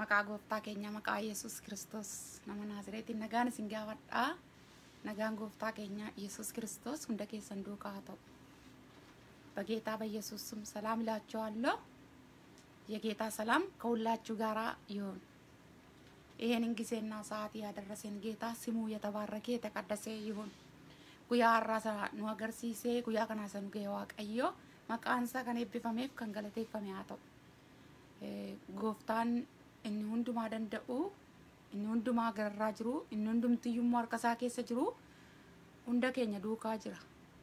Maqaa gooftaa keenya maqaa Yesus Kiristoos nama Naazreetiin nagaan isin gaafadhaa. Nagaan gooftaa keenya Yesus Kiristoos hunda keessan duukaa haa ta'u። በጌታ በኢየሱስ ስም ሰላም እላችኋለሁ። የጌታ ሰላም ከሁላችሁ ጋራ ይሁን። ይሄንን ጊዜና ሰዓት ያደረሰን ጌታ ስሙ የተባረከ የተቀደሰ ይሁን። ጉያ አራሳ ኑ አገርሲሴ ጉያ ከናሰኑ ገ ዋቀዮ መቃንሳ ከን ኤብቢፈሜፍ ከን ገለቴeffame haa ta'u. Gooftaan inni hundumaa danda'u inni hundumaa gararraa jiru inni hundumtiyyummoo harka isaa keessa jiru hunda keenya duukaa jira.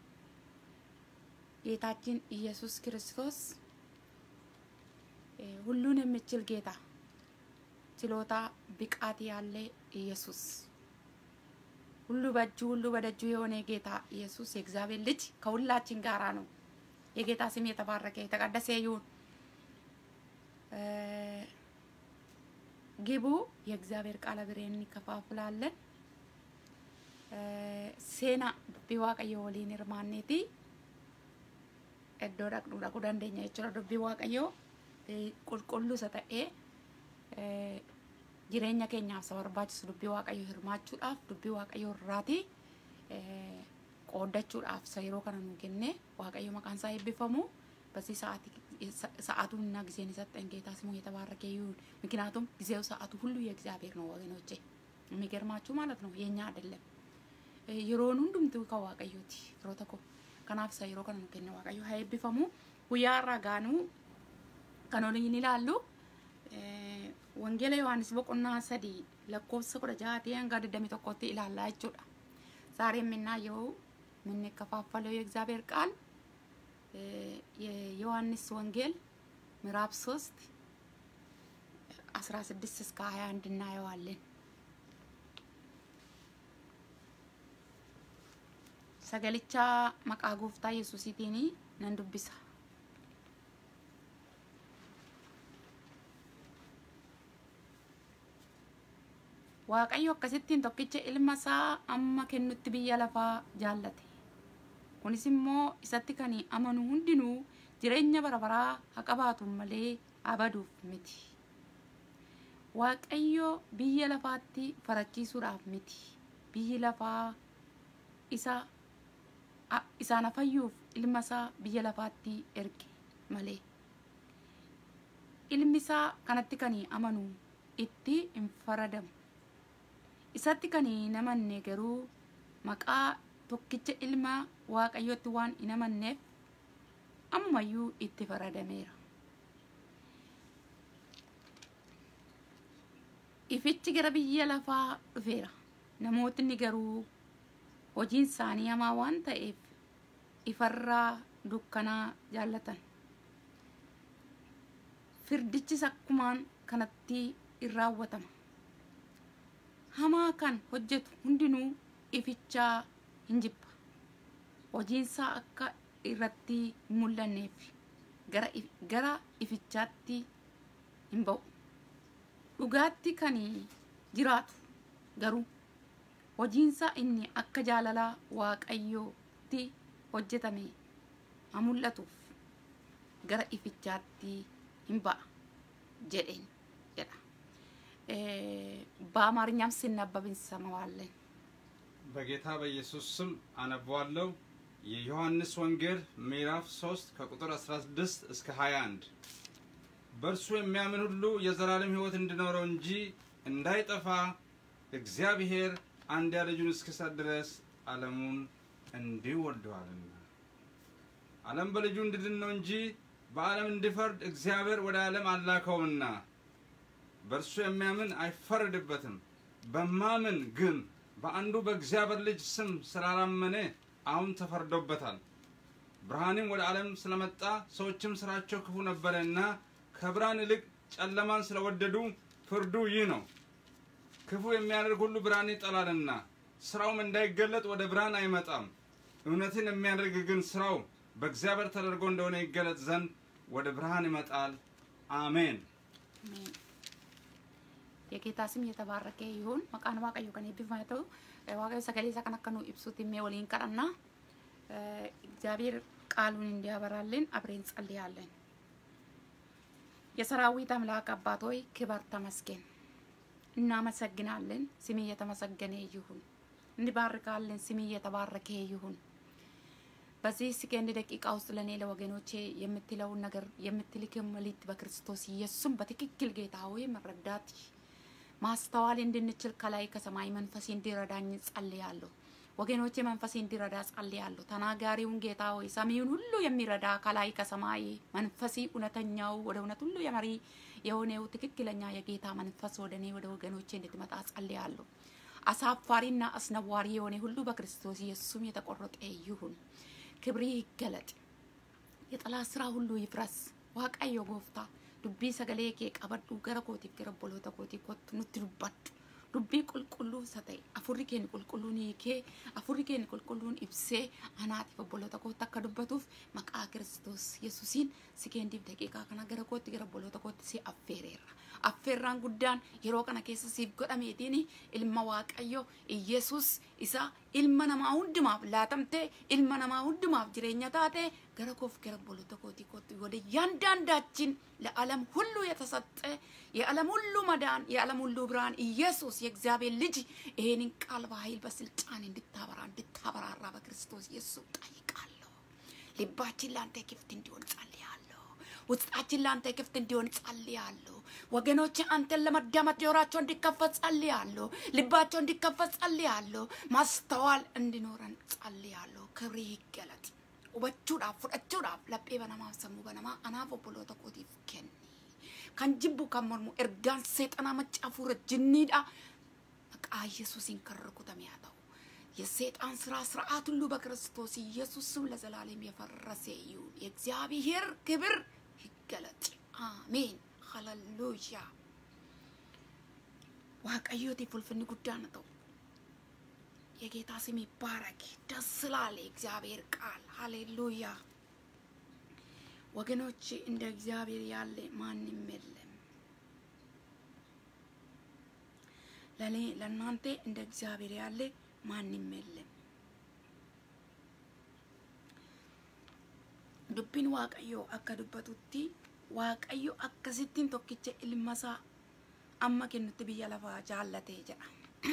ጌታችን ኢየሱስ ክርስቶስ ሁሉን የሚችል ጌታ ችሎታ ብቃት ያለ ኢየሱስ ሁሉ በእጁ ሁሉ በደጁ የሆነ ጌታ ኢየሱስ የእግዚአብሔር ልጅ ከሁላችን ጋራ ነው። የጌታ ስም የተባረከ የተቀደሰ ይሁን። ግቡ የእግዚአብሔር ቃል አብረን እንከፋፍላለን። ሴና ዱቢ ዋቀዮ ወሊን hirmaanneeti iddoo dhaqnu dhaquu dandeenya jechuudha dubbii waaqayyoo qulqulluu isa ta'ee jireenya keenyaaf isa barbaachisu dubbii waaqayyoo hirmaachuudhaaf dubbii waaqayyoo irraati qooddachuudhaaf isa yeroo kana nu kenne waaqayyo maqaan isaa eebbifamu በዚህ ሰዓት ሰዓቱንና ጊዜን የሰጠን ጌታ ስሙ የተባረከ ይሁን። ምክንያቱም ጊዜው ሰዓቱ ሁሉ የእግዚአብሔር ነው ወገኖቼ። የሚገርማችሁ ማለት ነው የኛ አይደለም። የሮን ሁንዱምቱ ከዋቀዮቲ ፍሮ ተኮ kanaaf isa yeroo kana nu kenne waaqayyo haa eebbifamu guyyaa irraa gaanuu kan waliin ilaallu wangeela yohaannis boqonnaa sadii lakkoofsa kudha jahaatii hanga digdami tokkotti ilaallaa jechuudha ዛሬ የምናየው የምንከፋፈለው የእግዚአብሔር ቃል የዮሐንስ ወንጌል ምዕራፍ ሶስት አስራ ስድስት እስከ ሀያ አንድ እናየዋለን sagalicha maqaa gooftaa yesuusiitiin nan dubbisa. Waaqayyo akkasittiin tokkicha ilma isaa amma kennutti biyya lafaa jaallate. Kunis immoo isatti kan amanu hundinuu jireenya bara baraa haa qabaatu malee abaduuf miti. Waaqayyo biyya lafaatti farachiisuudhaaf miti. Biyyi lafaa isa isaan fayyuuf ilma isaa biyya lafaatti erge malee ilmi isaa kanatti kan amanu itti hin faradamu isatti kan hin amanne garuu maqaa tokkicha ilma waaqayyotti waan hin amanneef ammayyuu itti faradameera ifichi gara biyya lafaa dhufeera namootni garuu hojiin isaanii hamaa waan ta'eef ifarraa dukkanaa jaallatan firdichis akkumaan kanatti in raawwatama hamaa kan hojjetu hundinuu ifichaa hin jibba hojiinsaa akka irratti hin mul'anneef gara ifichaatti hin ba'u dhugaatti kan jiraatu garuu hojiinsa inni akka jaalalaa waaqayyootti hojjetame haa mul'atuuf gara ifichaatti hin ba'a jedheen jedha በአማርኛም ሲነበብ እንሰማዋለን። በጌታ በኢየሱስ ስም አነበዋለሁ። የዮሐንስ ወንጌል ምዕራፍ 3 ከቁጥር 16 እስከ 21 በእርሱ የሚያምን ሁሉ የዘላለም ሕይወት እንዲኖረው እንጂ እንዳይጠፋ እግዚአብሔር አንድያ ልጁን እስኪሰጥ ድረስ ዓለሙን እንዲሁ ወደዋልና። ዓለም በልጁ እንዲድን ነው እንጂ በዓለም እንዲፈርድ እግዚአብሔር ወደ ዓለም አላከውምና። በእርሱ የሚያምን አይፈረድበትም። በማመን ግን በአንዱ በእግዚአብሔር ልጅ ስም ስላላመነ አሁን ተፈርዶበታል። ብርሃንም ወደ ዓለም ስለመጣ ሰዎችም ስራቸው ክፉ ነበረና ከብርሃን ይልቅ ጨለማን ስለወደዱ ፍርዱ ይህ ነው። ክፉ የሚያደርግ ሁሉ ብርሃን ይጠላልና ስራውም እንዳይገለጥ ወደ ብርሃን አይመጣም። እውነትን የሚያደርግ ግን ስራው በእግዚአብሔር ተደርጎ እንደሆነ ይገለጥ ዘንድ ወደ ብርሃን ይመጣል። አሜን። የጌታ ስም የተባረከ ይሁን። መቃን ዋቀዮ ከን ኤብቢፋሜ ta'u waaqayyo sagalee isaa kan akka nu ibsutti himee waliin kadhanna እግዚአብሔር ቃሉን እንዲያበራልን አብረን ጸልያለን። የሰራዊት አምላክ አባት ሆይ ክበር ተመስገን። እናመሰግናለን። ስሜ የተመሰገነ ይሁን። እንባርካለን። ስሜ የተባረከ ይሁን። በዚህ ሰከንድ ደቂቃ ውስጥ ለእኔ ለወገኖቼ የምትለውን ነገር የምትልክም መልእክት በክርስቶስ ኢየሱስም በትክክል ጌታ ሆይ መረዳት ማስተዋል እንድንችል ከላይ ከሰማይ መንፈስ እንዲረዳኝ ጸልያለሁ። ወገኖቼ መንፈስ እንዲረዳ ጸልያለሁ። ተናጋሪውን ጌታ ሆይ ሰሚውን ሁሉ የሚረዳ ከላይ ከሰማይ መንፈሲ እውነተኛው ወደ እውነት ሁሉ የመሪ የሆነው ትክክለኛ የጌታ መንፈስ ወደ እኔ ወደ ወገኖቼ እንድትመጣ ጸልያለሁ። አሳፋሪና አስነዋሪ የሆነ ሁሉ በክርስቶስ ኢየሱስም የተቆረጠ ይሁን። ክብሪ ይገለጥ። የጠላት ስራ ሁሉ ይፍረስ። ዋቃዮ ጎፍታ ዱቢ ሰገሌ ኬ ቀበዱ ገረ ኮቲፍ ገረ ቦሎተ ኮቲ ኮቱ ኑቲ ዱባዱ dubbii qulqulluu isa ta'e afurri keenya qulqulluun hiikee afurri keenya qulqulluun ibsee anaatiif obboloota kootti akka dubbatuuf maqaa kiristoos yesuusiin si keendiif daqiiqaa kana gara kootti gara obboloota kootti si affeereerra. Affeerraan guddaan yeroo kana keessa siif godhameetiin ilma waaqayyo Iyesuus isa ilma namaa hundumaaf laatamte ilma namaa hundumaaf jireenya taate gara koof gara obboloota kootii kootti ወደ እያንዳንዳችን ለዓለም ሁሉ የተሰጠ የዓለም ሁሉ መዳን የዓለም ሁሉ ብርሃን ኢየሱስ የእግዚአብሔር ልጅ ይሄንን ቃል በኃይል በስልጣን እንድታበራ እንድታበራራ በክርስቶስ ኢየሱስ ጠይቃለሁ። ልባችን ለአንተ ክፍት እንዲሆን ጸልያለሁ። ውስጣችን ለአንተ ክፍት እንዲሆን ጸልያለሁ። ወገኖች አንተን ለመዳመጥ ጆሯቸው እንዲከፈት ጸልያለሁ። ልባቸው እንዲከፈት ጸልያለሁ። ማስተዋል እንዲኖረን ጸልያለሁ። ክብሪ ይገለጥ። hubachuudhaaf fudhachuudhaaf laphee banamaaf sammuu banamaa anaaf obboloota kootiif kenni. Kan jibbu kan mormu ergaan seexanaa macaafuura jinniidha. Maqaa Yesuusiin kan rukutame haa ta'u. የሰይጣን ስራ ስርዓት ሁሉ በክርስቶስ ኢየሱስ ስም ለዘላለም የፈረሰ ይሁን። የእግዚአብሔር ክብር ይገለጥ። አሜን። ሃሌሉያ። waaqayyootiif ulfinni guddaan ta'u የጌታ ስም ይባረክ። ደስ ስላለ እግዚአብሔር ቃል ሃሌሉያ። ወገኖች እንደ እግዚአብሔር ያለ ማንም የለም። ለኔ ለእናንተ እንደ እግዚአብሔር ያለ ማንም የለም። dubbiin waaqayyoo akka dubbatutti waaqayyo akkasittiin tokkicha ilmasaa amma kennutti biyya lafaa jaallatee jedha.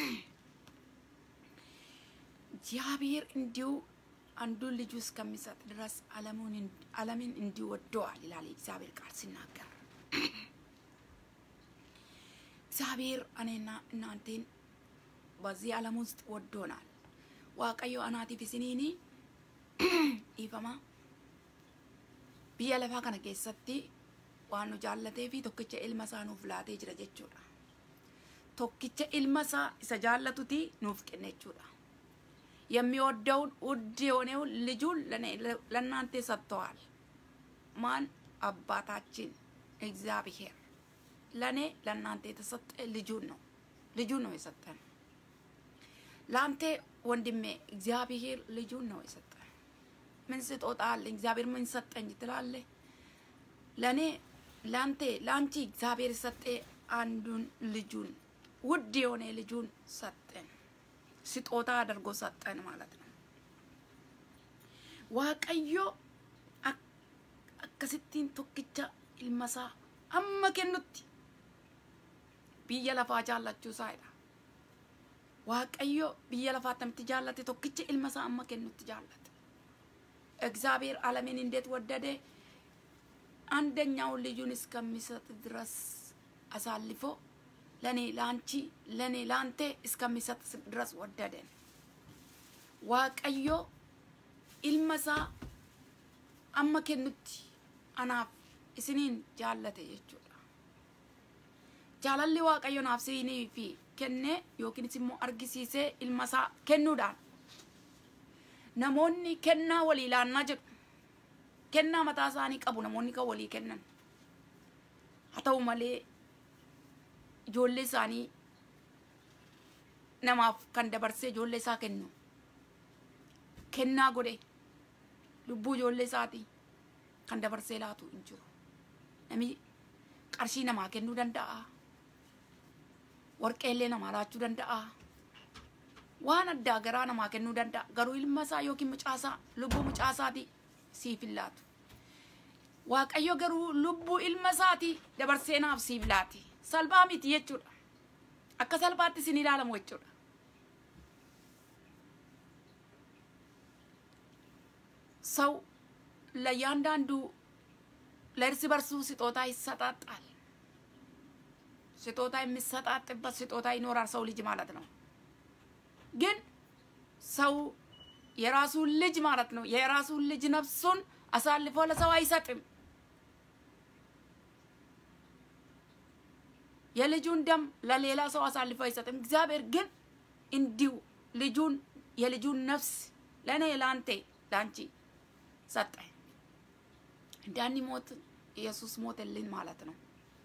እግዚአብሔር እንዲሁ አንዱን ልጁ እስከሚሰጥ ድረስ ዓለምን እንዲሁ ወደዋል ይላል የእግዚአብሔር ቃል ሲናገር። እግዚአብሔር እኔና እናንተን በዚህ ዓለም ውስጥ ወዶናል። ዋቀዮ አናቲፍ isiniin dhiifama biyya lafaa kana keessatti waan nu jaallatee fi tokkicha ilma isaa nuuf laatee jira jechuudha. Tokkicha ilma isaa isa jaallatuti nuuf kenne jechuudha. የሚወደውን ውድ የሆነውን ልጁን ለእናንተ ሰጥተዋል። ማን? አባታችን እግዚአብሔር ለእኔ ለእናንተ የተሰጠ ልጁን ነው። ልጁን ነው የሰጠን። ለአንተ ወንድሜ እግዚአብሔር ልጁን ነው የሰጠን። ምን ስጦታ አለኝ? እግዚአብሔር ምን ሰጠኝ ትላለህ? ለእኔ ለአንተ ለአንቺ እግዚአብሔር የሰጠ አንዱን ልጁን ውድ የሆነ ልጁን ሰጠን። ስጦታ አድርጎ ሰጠን ማለት ነው። ዋቀዮ akkasittiin tokkicha ilmasaa amma kennutti biyya lafaa jaallachuu isaadha. Waaqayyo biyya lafaa attamitti jaallate tokkicha ilmasaa amma kennutti jaallate. እግዚአብሔር ዓለምን እንዴት ወደደ? አንደኛውን ልጁን እስከሚሰጥ ድረስ አሳልፎ ለኔ ለአንቺ ለኔ ለአንተ እስከሚሰጥ ድረስ ወደደን። ዋቀዮ ilmasaa amma kennutti anaaf isiniin jaallate jechuudha. Jaalalli waaqayyo naaf siinii fi kenne yookiinis immoo argisiisee ilmasaa kennuudhaan namoonni kennaa walii laannaa jedhu. Kennaa mataa isaanii qabu namoonni kan walii kennan. Haa ta'u malee ijoollee isaanii namaaf kan dabarsee ijoollee isaa kennu. Kennaa godhe lubbuu ijoollee isaatii kan dabarsee laatu hin jiru. Namni qarshii namaa kennuu danda'a. Warqeellee namaa laachuu danda'a. Waan addaa garaa namaa kennuu danda'a. Garuu ilma isaa yookiin mucaasaa lubbuu mucaasaatii siif hin laatu. waaqayyo garuu lubbuu ilma isaatii dabarsee naaf siif laati salphaa miti jechuudha akka salphaatti isin ilaalamu jechuudha ሰው ለእያንዳንዱ ለእርስ በርሱ ስጦታ ይሰጣጣል። ስጦታ የሚሰጣጥበት ስጦታ ይኖራል ሰው ልጅ ማለት ነው። ግን ሰው የራሱን ልጅ ማለት ነው የራሱን ልጅ ነፍሱን አሳልፎ ለሰው አይሰጥም። የልጁን ደም ለሌላ ሰው አሳልፎ አይሰጥም። እግዚአብሔር ግን እንዲሁ ልጁን የልጁን ነፍስ ለእኔ ለአንተ ለአንቺ ሰጠ። እንዳንሞት ኢየሱስ ሞተልን ማለት ነው።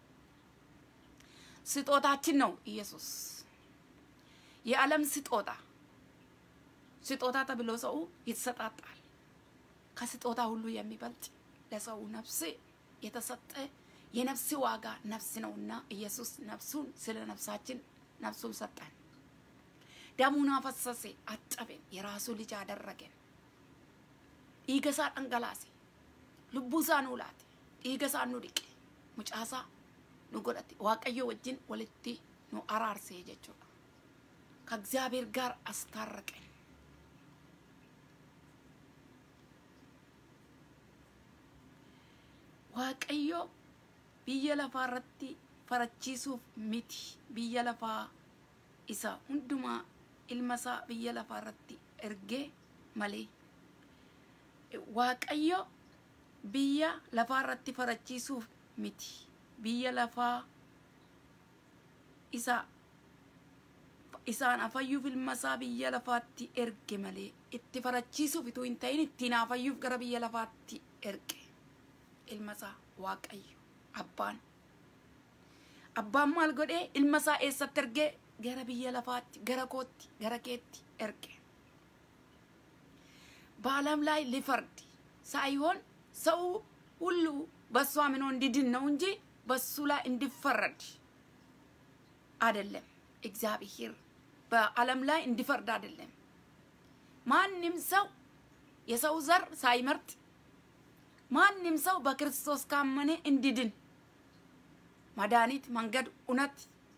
ስጦታችን ነው ኢየሱስ። የዓለም ስጦታ ስጦታ ተብሎ ሰው ይሰጣጣል። ከስጦታ ሁሉ የሚበልጥ ለሰው ነፍስ የተሰጠ የነፍስ ዋጋ ነፍስ ነውና ኢየሱስ ነፍሱን ስለ ነፍሳችን ነፍሱን ሰጠን። ደሙን አፈሰሰ፣ አጠበን፣ የራሱ ልጅ አደረገን። dhiiga isaa dhangalaase lubbuu isaa nuu laate dhiiga isaa nu dhiqe mucaa isaa nu godhate waaqayyo wajjin walitti nu araarsee jechuudha ከእግዚአብሔር ጋር አስታረቀን waaqayyo biyya lafaa irratti farachiisuuf miti biyya lafaa isa hundumaa ilma isaa biyya lafaa irratti ergee malee waaqayyo biyya lafaa irratti farachiisuuf miti biyya lafaa isa isaan afayyuuf ilma isaa biyya lafaatti erge malee itti farachiisuuf utuu hin ta'in ittiin afayyuuf gara biyya lafaatti erge ilma isaa waaqayyo abbaan abbaan maal godhee ilma isaa eessatti ergee gara biyya lafaatti gara kootti gara keetti erge በዓለም ላይ ሊፈርድ ሳይሆን ሰው ሁሉ በሱ አምኖ እንዲድን ነው እንጂ በሱ ላይ እንዲፈረድ አይደለም። እግዚአብሔር በዓለም ላይ እንዲፈርድ አይደለም። ማንም ሰው የሰው ዘር ሳይመርጥ ማንም ሰው በክርስቶስ ካመነ እንዲድን መድኃኒት፣ መንገድ፣ እውነት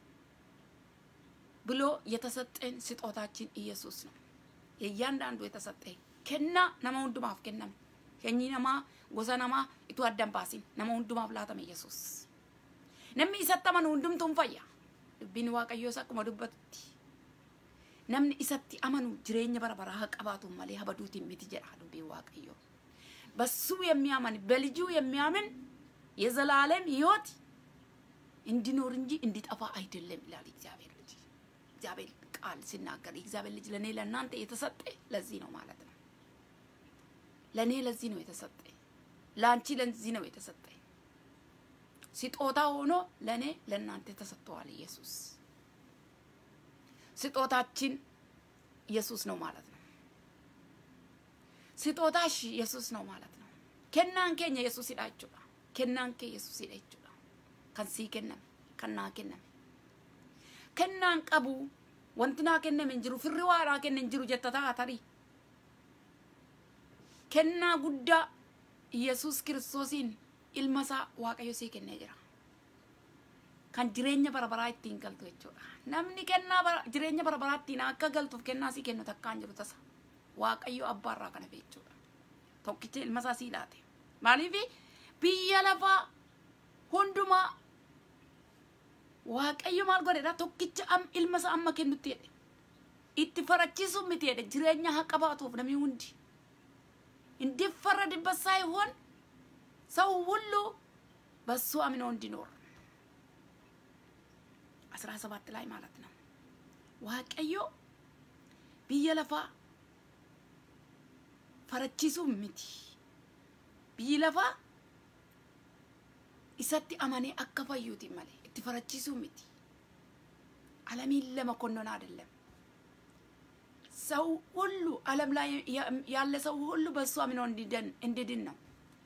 ብሎ የተሰጠን ስጦታችን ኢየሱስ ነው። የእያንዳንዱ የተሰጠን ከና ነማ ሁንዱማፍ ከነም ከኚ ነማ ጎሳ ነማ ኢቱ አዳን ባሲን ነማ ሁንዱማፍ ላተመ ኢየሱስ namni isatti amanu hundumtuun fayya dubbiin waaqayyoos akkuma dubbatutti namni isatti amanu jireenya bara baraa haa qabaatu malee habaduutiin miti jedha dubbiin waaqayyoo በሱ የሚያምን በልጁ የሚያምን የዘላለም ህይወት እንዲኖር እንጂ እንዲጠፋ አይደለም ይላል እግዚአብሔር ልጅ እግዚአብሔር ቃል ሲናገር የእግዚአብሔር ልጅ ለእኔ ለእናንተ የተሰጠ ለዚህ ነው ማለት ነው። ለእኔ ለዚህ ነው የተሰጠ፣ ለአንቺ ለዚህ ነው የተሰጠ። ስጦታ ሆኖ ለእኔ ለእናንተ ተሰጥተዋል። ኢየሱስ ስጦታችን ኢየሱስ ነው ማለት ነው። ስጦታሽ ኢየሱስ ነው ማለት ነው። ከናን ኬኛ ኢየሱስ ሂዳችሁudha kennaan kee yesuusidha jechuudha kan sii kenname kan naa kenname kennaan qabu wanti naa kenname hin jiru firri waa naa kenne hin jiru jetta ta'a tarii kennaa guddaa yesus kiristoosiin ilma isaa waaqayyo sii kennee jira kan jireenya bara baraa ittiin galtu jechuudha namni kennaa jireenya bara baraa ittiin akka galtuuf kennaa sii kennu takkaan jiru tasa waaqayyo abbaarraa kana jechuudha tokkicha ilma isaa sii laate maaliif biyya lafaa hundumaa waaqayyo maal godhedha tokkicha ilma isaa amma kennutti jedhe itti farachiisuuf miti jedhe jireenya haa qabaatuuf namni hundi እንዲፈረድበት ሳይሆን ሰው ሁሉ በሱ አምኖ እንዲኖር አስራ ሰባት ላይ ማለት ነው ዋቀዮ ብየ ለፋ ፈረቺሱ ምቲ ብይ ለፋ isatti amanee akka fayyuuti malee itti farachiisuu miti ዓለሚን ለመኮነን አይደለም። ሰው ሁሉ ዓለም ላይ ያለ ሰው ሁሉ በእሱ አምኖ እንዲድን ነው።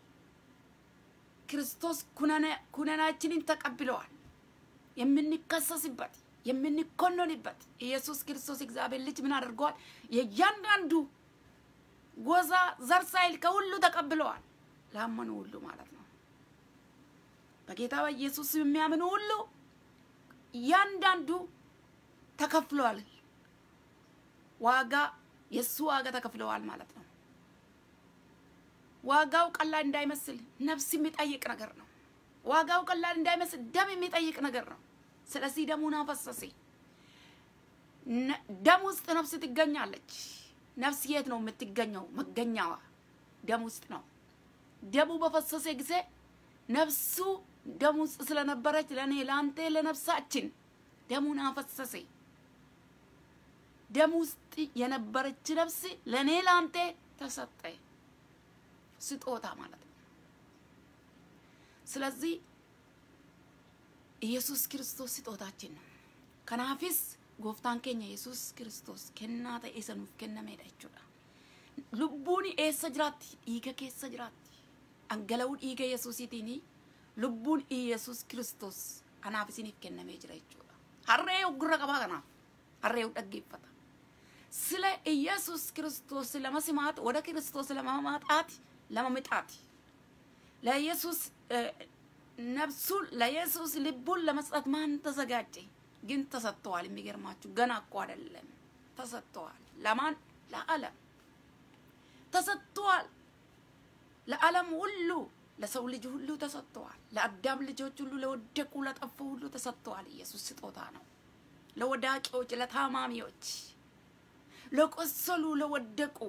ክርስቶስ ኩነናችንን ተቀብለዋል። የምንከሰስበት የምንኮነንበት ኢየሱስ ክርስቶስ እግዚአብሔር ልጅ ምን አድርገዋል? የእያንዳንዱ ጎዛ ዘር ሳይል ከሁሉ ተቀብለዋል። ላመኑ ሁሉ ማለት ነው። በጌታ በኢየሱስ የሚያምኑ ሁሉ እያንዳንዱ ተከፍሏል። ዋጋ የእሱ ዋጋ ተከፍለዋል ማለት ነው። ዋጋው ቀላል እንዳይመስል ነፍስ የሚጠይቅ ነገር ነው። ዋጋው ቀላል እንዳይመስል ደም የሚጠይቅ ነገር ነው። ስለዚህ ደሙን አፈሰሰ። ደም ውስጥ ነፍስ ትገኛለች። ነፍስ የት ነው የምትገኘው? መገኛዋ ደም ውስጥ ነው። ደሙ በፈሰሰ ጊዜ ነፍሱ ደም ውስጥ ስለነበረች ለእኔ ለአንተ ለነፍሳችን ደሙን አፈሰሰ። ደም ውስጥ የነበረች ነፍስ ለእኔ ለአንተ ተሰጠ። ስጦታ ማለት ነው። ስለዚህ ኢየሱስ ክርስቶስ ስጦታችን ነው። ከናፊስ gooftaan keenya yesus kiristoos kennaa ta'e sanuuf kennameedha jechuudha. Lubbuun eessa jiraatti? Dhiiga keessa jiraatti. Dhangala'uu dhiiga yesuusiitiin lubbuun yesus kiristoos anaaf isiniif kennamee jira jechuudha. Harree gurra qabaa kanaaf harree dhaggeeffata. Sila ኢየሱስ ክርስቶስ ለመስማት ወደ ክርስቶስ ለማማጣት ለመምጣት ለኢየሱስ ነፍሱን ለኢየሱስ ልቡን ለመስጠት ማን ተዘጋጀ? ግን ተሰጥተዋል። የሚገርማችሁ ገና እኮ አይደለም ተሰጥተዋል። ለማን? ለዓለም ተሰጥተዋል። ለዓለም ሁሉ ለሰው ልጅ ሁሉ ተሰጥተዋል። ለአዳም ልጆች ሁሉ፣ ለወደቁ ለጠፉ ሁሉ ተሰጥተዋል። ኢየሱስ ስጦታ ነው። ለወዳቂዎች፣ ለታማሚዎች፣ ለቆሰሉ፣ ለወደቁ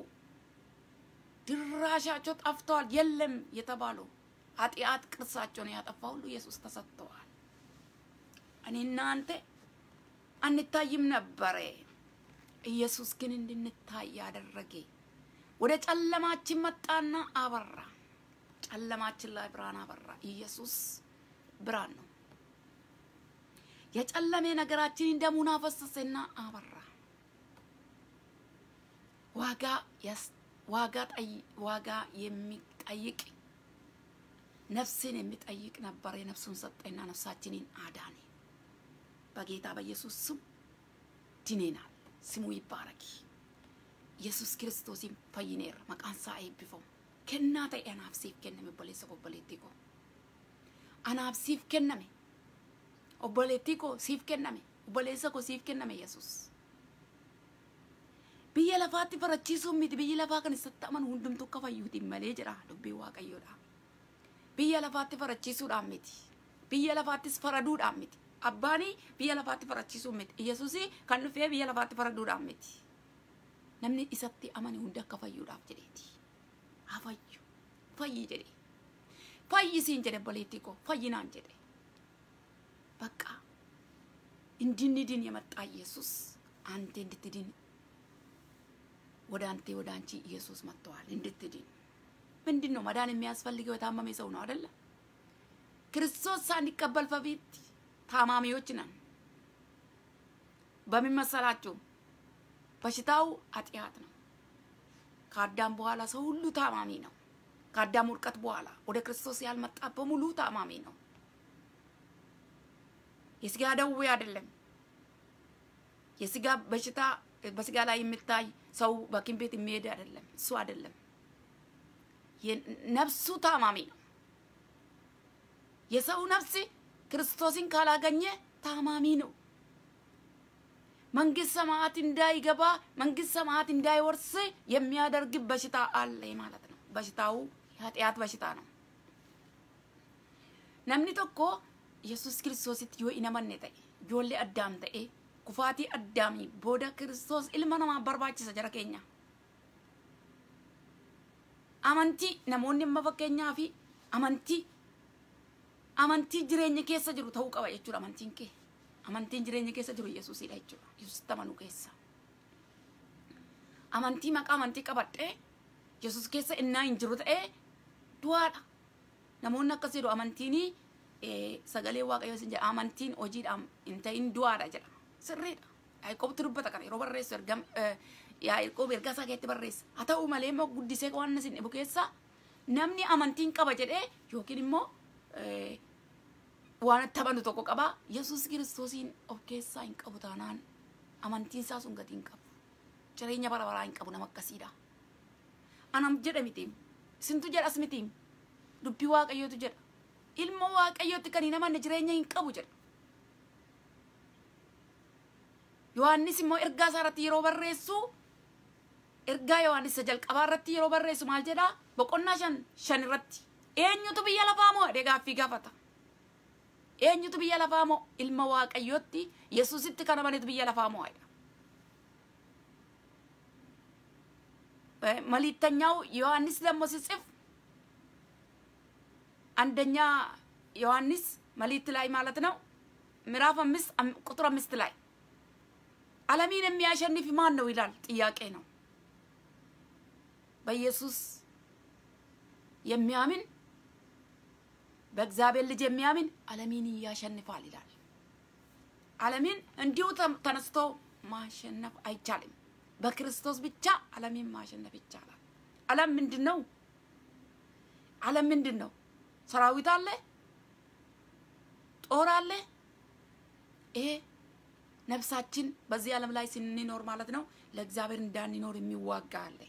ድራሻቸው ጠፍተዋል የለም የተባሉ ኃጢአት ቅርሳቸውን ያጠፋ ሁሉ ኢየሱስ ተሰጥተዋል። እኔና አንተ አንታይም ነበረ። ኢየሱስ ግን እንድንታይ ያደረገ ወደ ጨለማችን መጣና አበራ። ጨለማችን ላይ ብርሃን አበራ። ኢየሱስ ብርሃን ነው። የጨለሜ ነገራችንን ደሙን አፈሰሰና አበራ። ዋጋ ዋጋ ዋጋ የሚጠይቅ ነፍስን የሚጠይቅ ነበረ። ነፍሱን ሰጠና ነፍሳችንን አዳነ። በጌታ በኢየሱስ ስም ድኔናል። ስሙ ይባረክ። ኢየሱስ ክርስቶስን ፈይኔር መቃንሳ አይብፈው ከና ta'e anaaf siif kenname obboleessa koo obboleettii koo anaaf siif kenname obboleettii koo siif kenname obboleessa koo siif kenname yesus biyya lafaatti farachiisuun miti biyyi lafaa kan isatti amanu hundumtuu akka fayyuutiin malee jira dubbii waaqayyoodha biyya lafaatti farachiisuudhaan miti biyya lafaattis faraduudhaan miti abbaanii biyya lafaatti farachiisuun miti yesuusii kan dhufee biyya lafaatti faraduudhaan miti namni isatti amane hundi akka fayyuudhaaf jedheeti haa fayyu fayyi jedhe fayyisiin jedhe obboleettii koo fayyinaan jedhe በቃ እንድንድን የመጣ ኢየሱስ አንተ እንድትድን ወደ አንተ ወደ አንቺ ኢየሱስ መጥተዋል እንድትድን ምንድን ነው መዳን የሚያስፈልገው የታመመ ሰው ነው አይደለ ክርስቶስ ሳንቀበል በፊት ታማሚዎች ነን በምን መሰላችሁ በሽታው ኃጢአት ነው ከአዳም በኋላ ሰው ሁሉ ታማሚ ነው ከአዳም ውድቀት በኋላ ወደ ክርስቶስ ያልመጣ በሙሉ ታማሚ ነው የስጋ ደዌ አይደለም የስጋ በሽታ በስጋ ላይ የሚታይ ሰው በሐኪም ቤት የሚሄድ አይደለም እሱ አይደለም ነፍሱ ታማሚ ነው የሰው ነፍስ ክርስቶስን ካላገኘ ታማሚ ነው መንግስት ሰማያት እንዳይገባ መንግስት ሰማያት እንዳይወርስ የሚያደርግ በሽታ አለ ማለት ነው በሽታው ኃጢአት በሽታ ነው namni tokko yesus kiristoositti yoo hin amanne ta'e ijoollee addaam ta'e kufaatii addaamii booda kiristoos ilma namaa barbaachisa jara keenya amantii namoonni amma fakkeenyaa fi amantii amantii jireenya keessa jiru ta'uu qaba jechuudha amantiin kee amantiin jireenya keessa jiru yesuusidha jechuudha yesuusitti amanuu keessa amantii maqaa amantii qabadhee yesus keessa innaa hin jiru ta'ee du'aadha namoonni akkas jedhu amantiin sagalee waaqayyoo isin jedha amantiin hojiidhaan hin ta'in du'aadha jedha sirriidha yaaqoobtu dubbata kana yeroo barreessu ergam yaaqoob ergaa isaa keessatti barreessa haa ta'u malee immoo guddisee waan isin dhibu keessa namni amantiin qaba jedhee yookiin immoo waan itti amanu tokko qaba yesus kiristoosiin of keessaa hin qabu taanaan amantiin isaa sun gatii hin qabu jireenya bara baraa hin qabu nama akkasiidha anam jedha miti isintu jedhas miti dubbii waaqayyootu jedha ilma waaqayyootti kan hin amanne jireenya hin qabu jedha. Yohaannis immoo ergaa isaa irratti yeroo barreessu ergaa Yohaannis isa jalqabaa irratti yeroo barreessu maal jedha boqonnaa shan shan irratti eenyutu biyya lafaa moo jedhee gaaffii gaafata. Eenyutu biyya lafaa moo ilma waaqayyootti Yesuusitti kan amanetu biyya lafaa moo jedha. መልእክተኛው ዮሐንስ ደግሞ ሲጽፍ አንደኛ ዮሐንስ መልእክት ላይ ማለት ነው ምዕራፍ አምስት ቁጥር አምስት ላይ ዓለምን የሚያሸንፍ ማን ነው ይላል። ጥያቄ ነው። በኢየሱስ የሚያምን በእግዚአብሔር ልጅ የሚያምን ዓለምን ያሸንፋል ይላል። ዓለምን እንዲሁ ተነስቶ ማሸነፍ አይቻልም። በክርስቶስ ብቻ ዓለምን ማሸነፍ ይቻላል። ዓለም ምንድን ነው? ዓለም ምንድን ነው? ሰራዊት አለ፣ ጦር አለ። ይሄ ነፍሳችን በዚህ ዓለም ላይ ስንኖር ማለት ነው ለእግዚአብሔር እንዳንኖር የሚዋጋ አለ።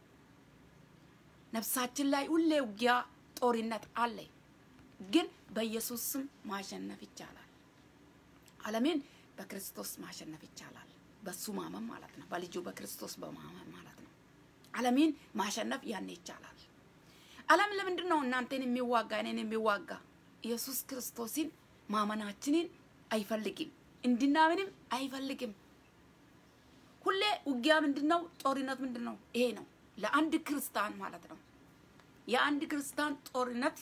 ነፍሳችን ላይ ሁሌ ውጊያ፣ ጦርነት አለ። ግን በኢየሱስ ስም ማሸነፍ ይቻላል። ዓለምን በክርስቶስ ማሸነፍ ይቻላል። በሱ ማመን ማለት ነው። በልጁ በክርስቶስ በማመን ማለት ነው። ዓለምን ማሸነፍ ያኔ ይቻላል። ዓለም ለምንድን ነው እናንተን የሚዋጋ እኔን የሚዋጋ? ኢየሱስ ክርስቶስን ማመናችንን አይፈልግም፣ እንድናምንም አይፈልግም። ሁሌ ውጊያ ምንድን ነው? ጦርነት ምንድን ነው? ይሄ ነው ለአንድ ክርስቲያን ማለት ነው። የአንድ ክርስቲያን ጦርነት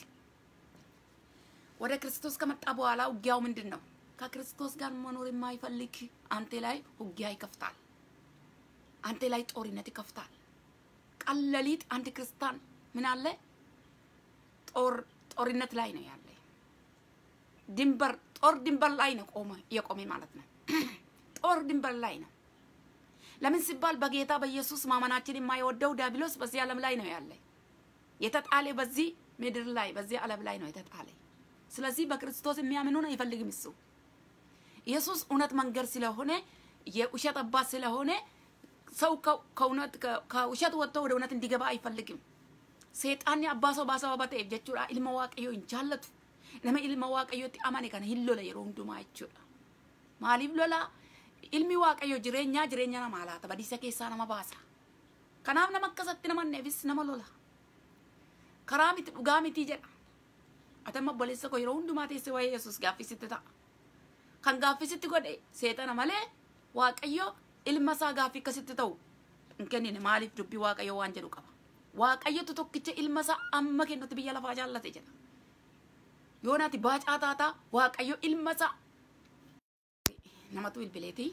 ወደ ክርስቶስ ከመጣ በኋላ ውጊያው ምንድን ነው? ከክርስቶስ ጋር መኖር የማይፈልግ አንተ ላይ ውጊያ ይከፍታል። አንተ ላይ ጦርነት ይከፍታል። ቀን ሌሊት አንድ ክርስቲያን ምን አለ ጦር ጦርነት ላይ ነው ያለ። ድንበር ጦር ድንበር ላይ ነው ቆመ የቆመ ማለት ነው። ጦር ድንበር ላይ ነው። ለምን ሲባል በጌታ በኢየሱስ ማመናችን የማይወደው ዲያብሎስ በዚህ ዓለም ላይ ነው ያለ። የተጣለ በዚህ ምድር ላይ በዚህ ዓለም ላይ ነው የተጣለ። ስለዚህ በክርስቶስ የሚያምኑን አይፈልግም እሱ ኢየሱስ እውነት መንገድ ስለሆነ የውሸት አባት ስለሆነ ሰው ከእውነት ከውሸት ወጥቶ ወደ እውነት እንዲገባ አይፈልግም። seexaanni abbaa sobaa sababa ta'eef jechuudha ilma waaqayyoo hin jaallatu nama ilma waaqayyootti amane kana hin lola yeroo hundumaa jechuudha maaliif lola ilmi waaqayyoo jireenyaa jireenya namaa laata badiisa keessaa nama baasa kanaaf nama akkasatti namanneefis nama lola karaa miti dhugaa miti jedha atama obboleessa koo yeroo hundumaa teesse waa'ee yesus gaaffisitti ta'a kan gaaffisitti godhe seexana malee waaqayyo ilma isaa gaaffii akkasitti ta'u hin kennine maaliif dubbii waaqayyo waan jedhu qaba waaqayyotu tokkicha ilma isaa amma kennutti biyya lafaa jaallate jedha yoonaati baacaa taataa waaqayyo ilma isaa namatu bilbileeti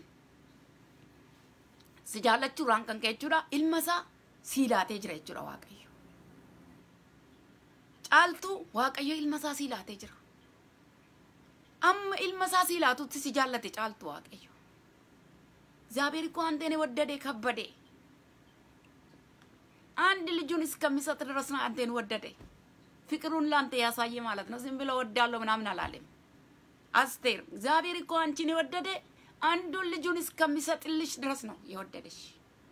si jaallachuudhaan kan ka'e jechuudha ilma isaa sii laatee jira jechuudha waaqayyo caaltuu waaqayyo ilma isaa sii laatee jira amma ilma isaa sii laatutti si jaallate caaltu waaqayyo እግዚአብሔር እኮ አንተን ወደደ ከበደ አንድ ልጁን እስከሚሰጥ ድረስ ነው አንተን ወደደ ፍቅሩን ላንተ ያሳየ ማለት ነው ዝም ብሎ ወዳለሁ ምናምን አላለም አስቴር እግዚአብሔር እኮ አንቺን የወደደ አንዱን ልጁን እስከሚሰጥልሽ ድረስ ነው የወደደሽ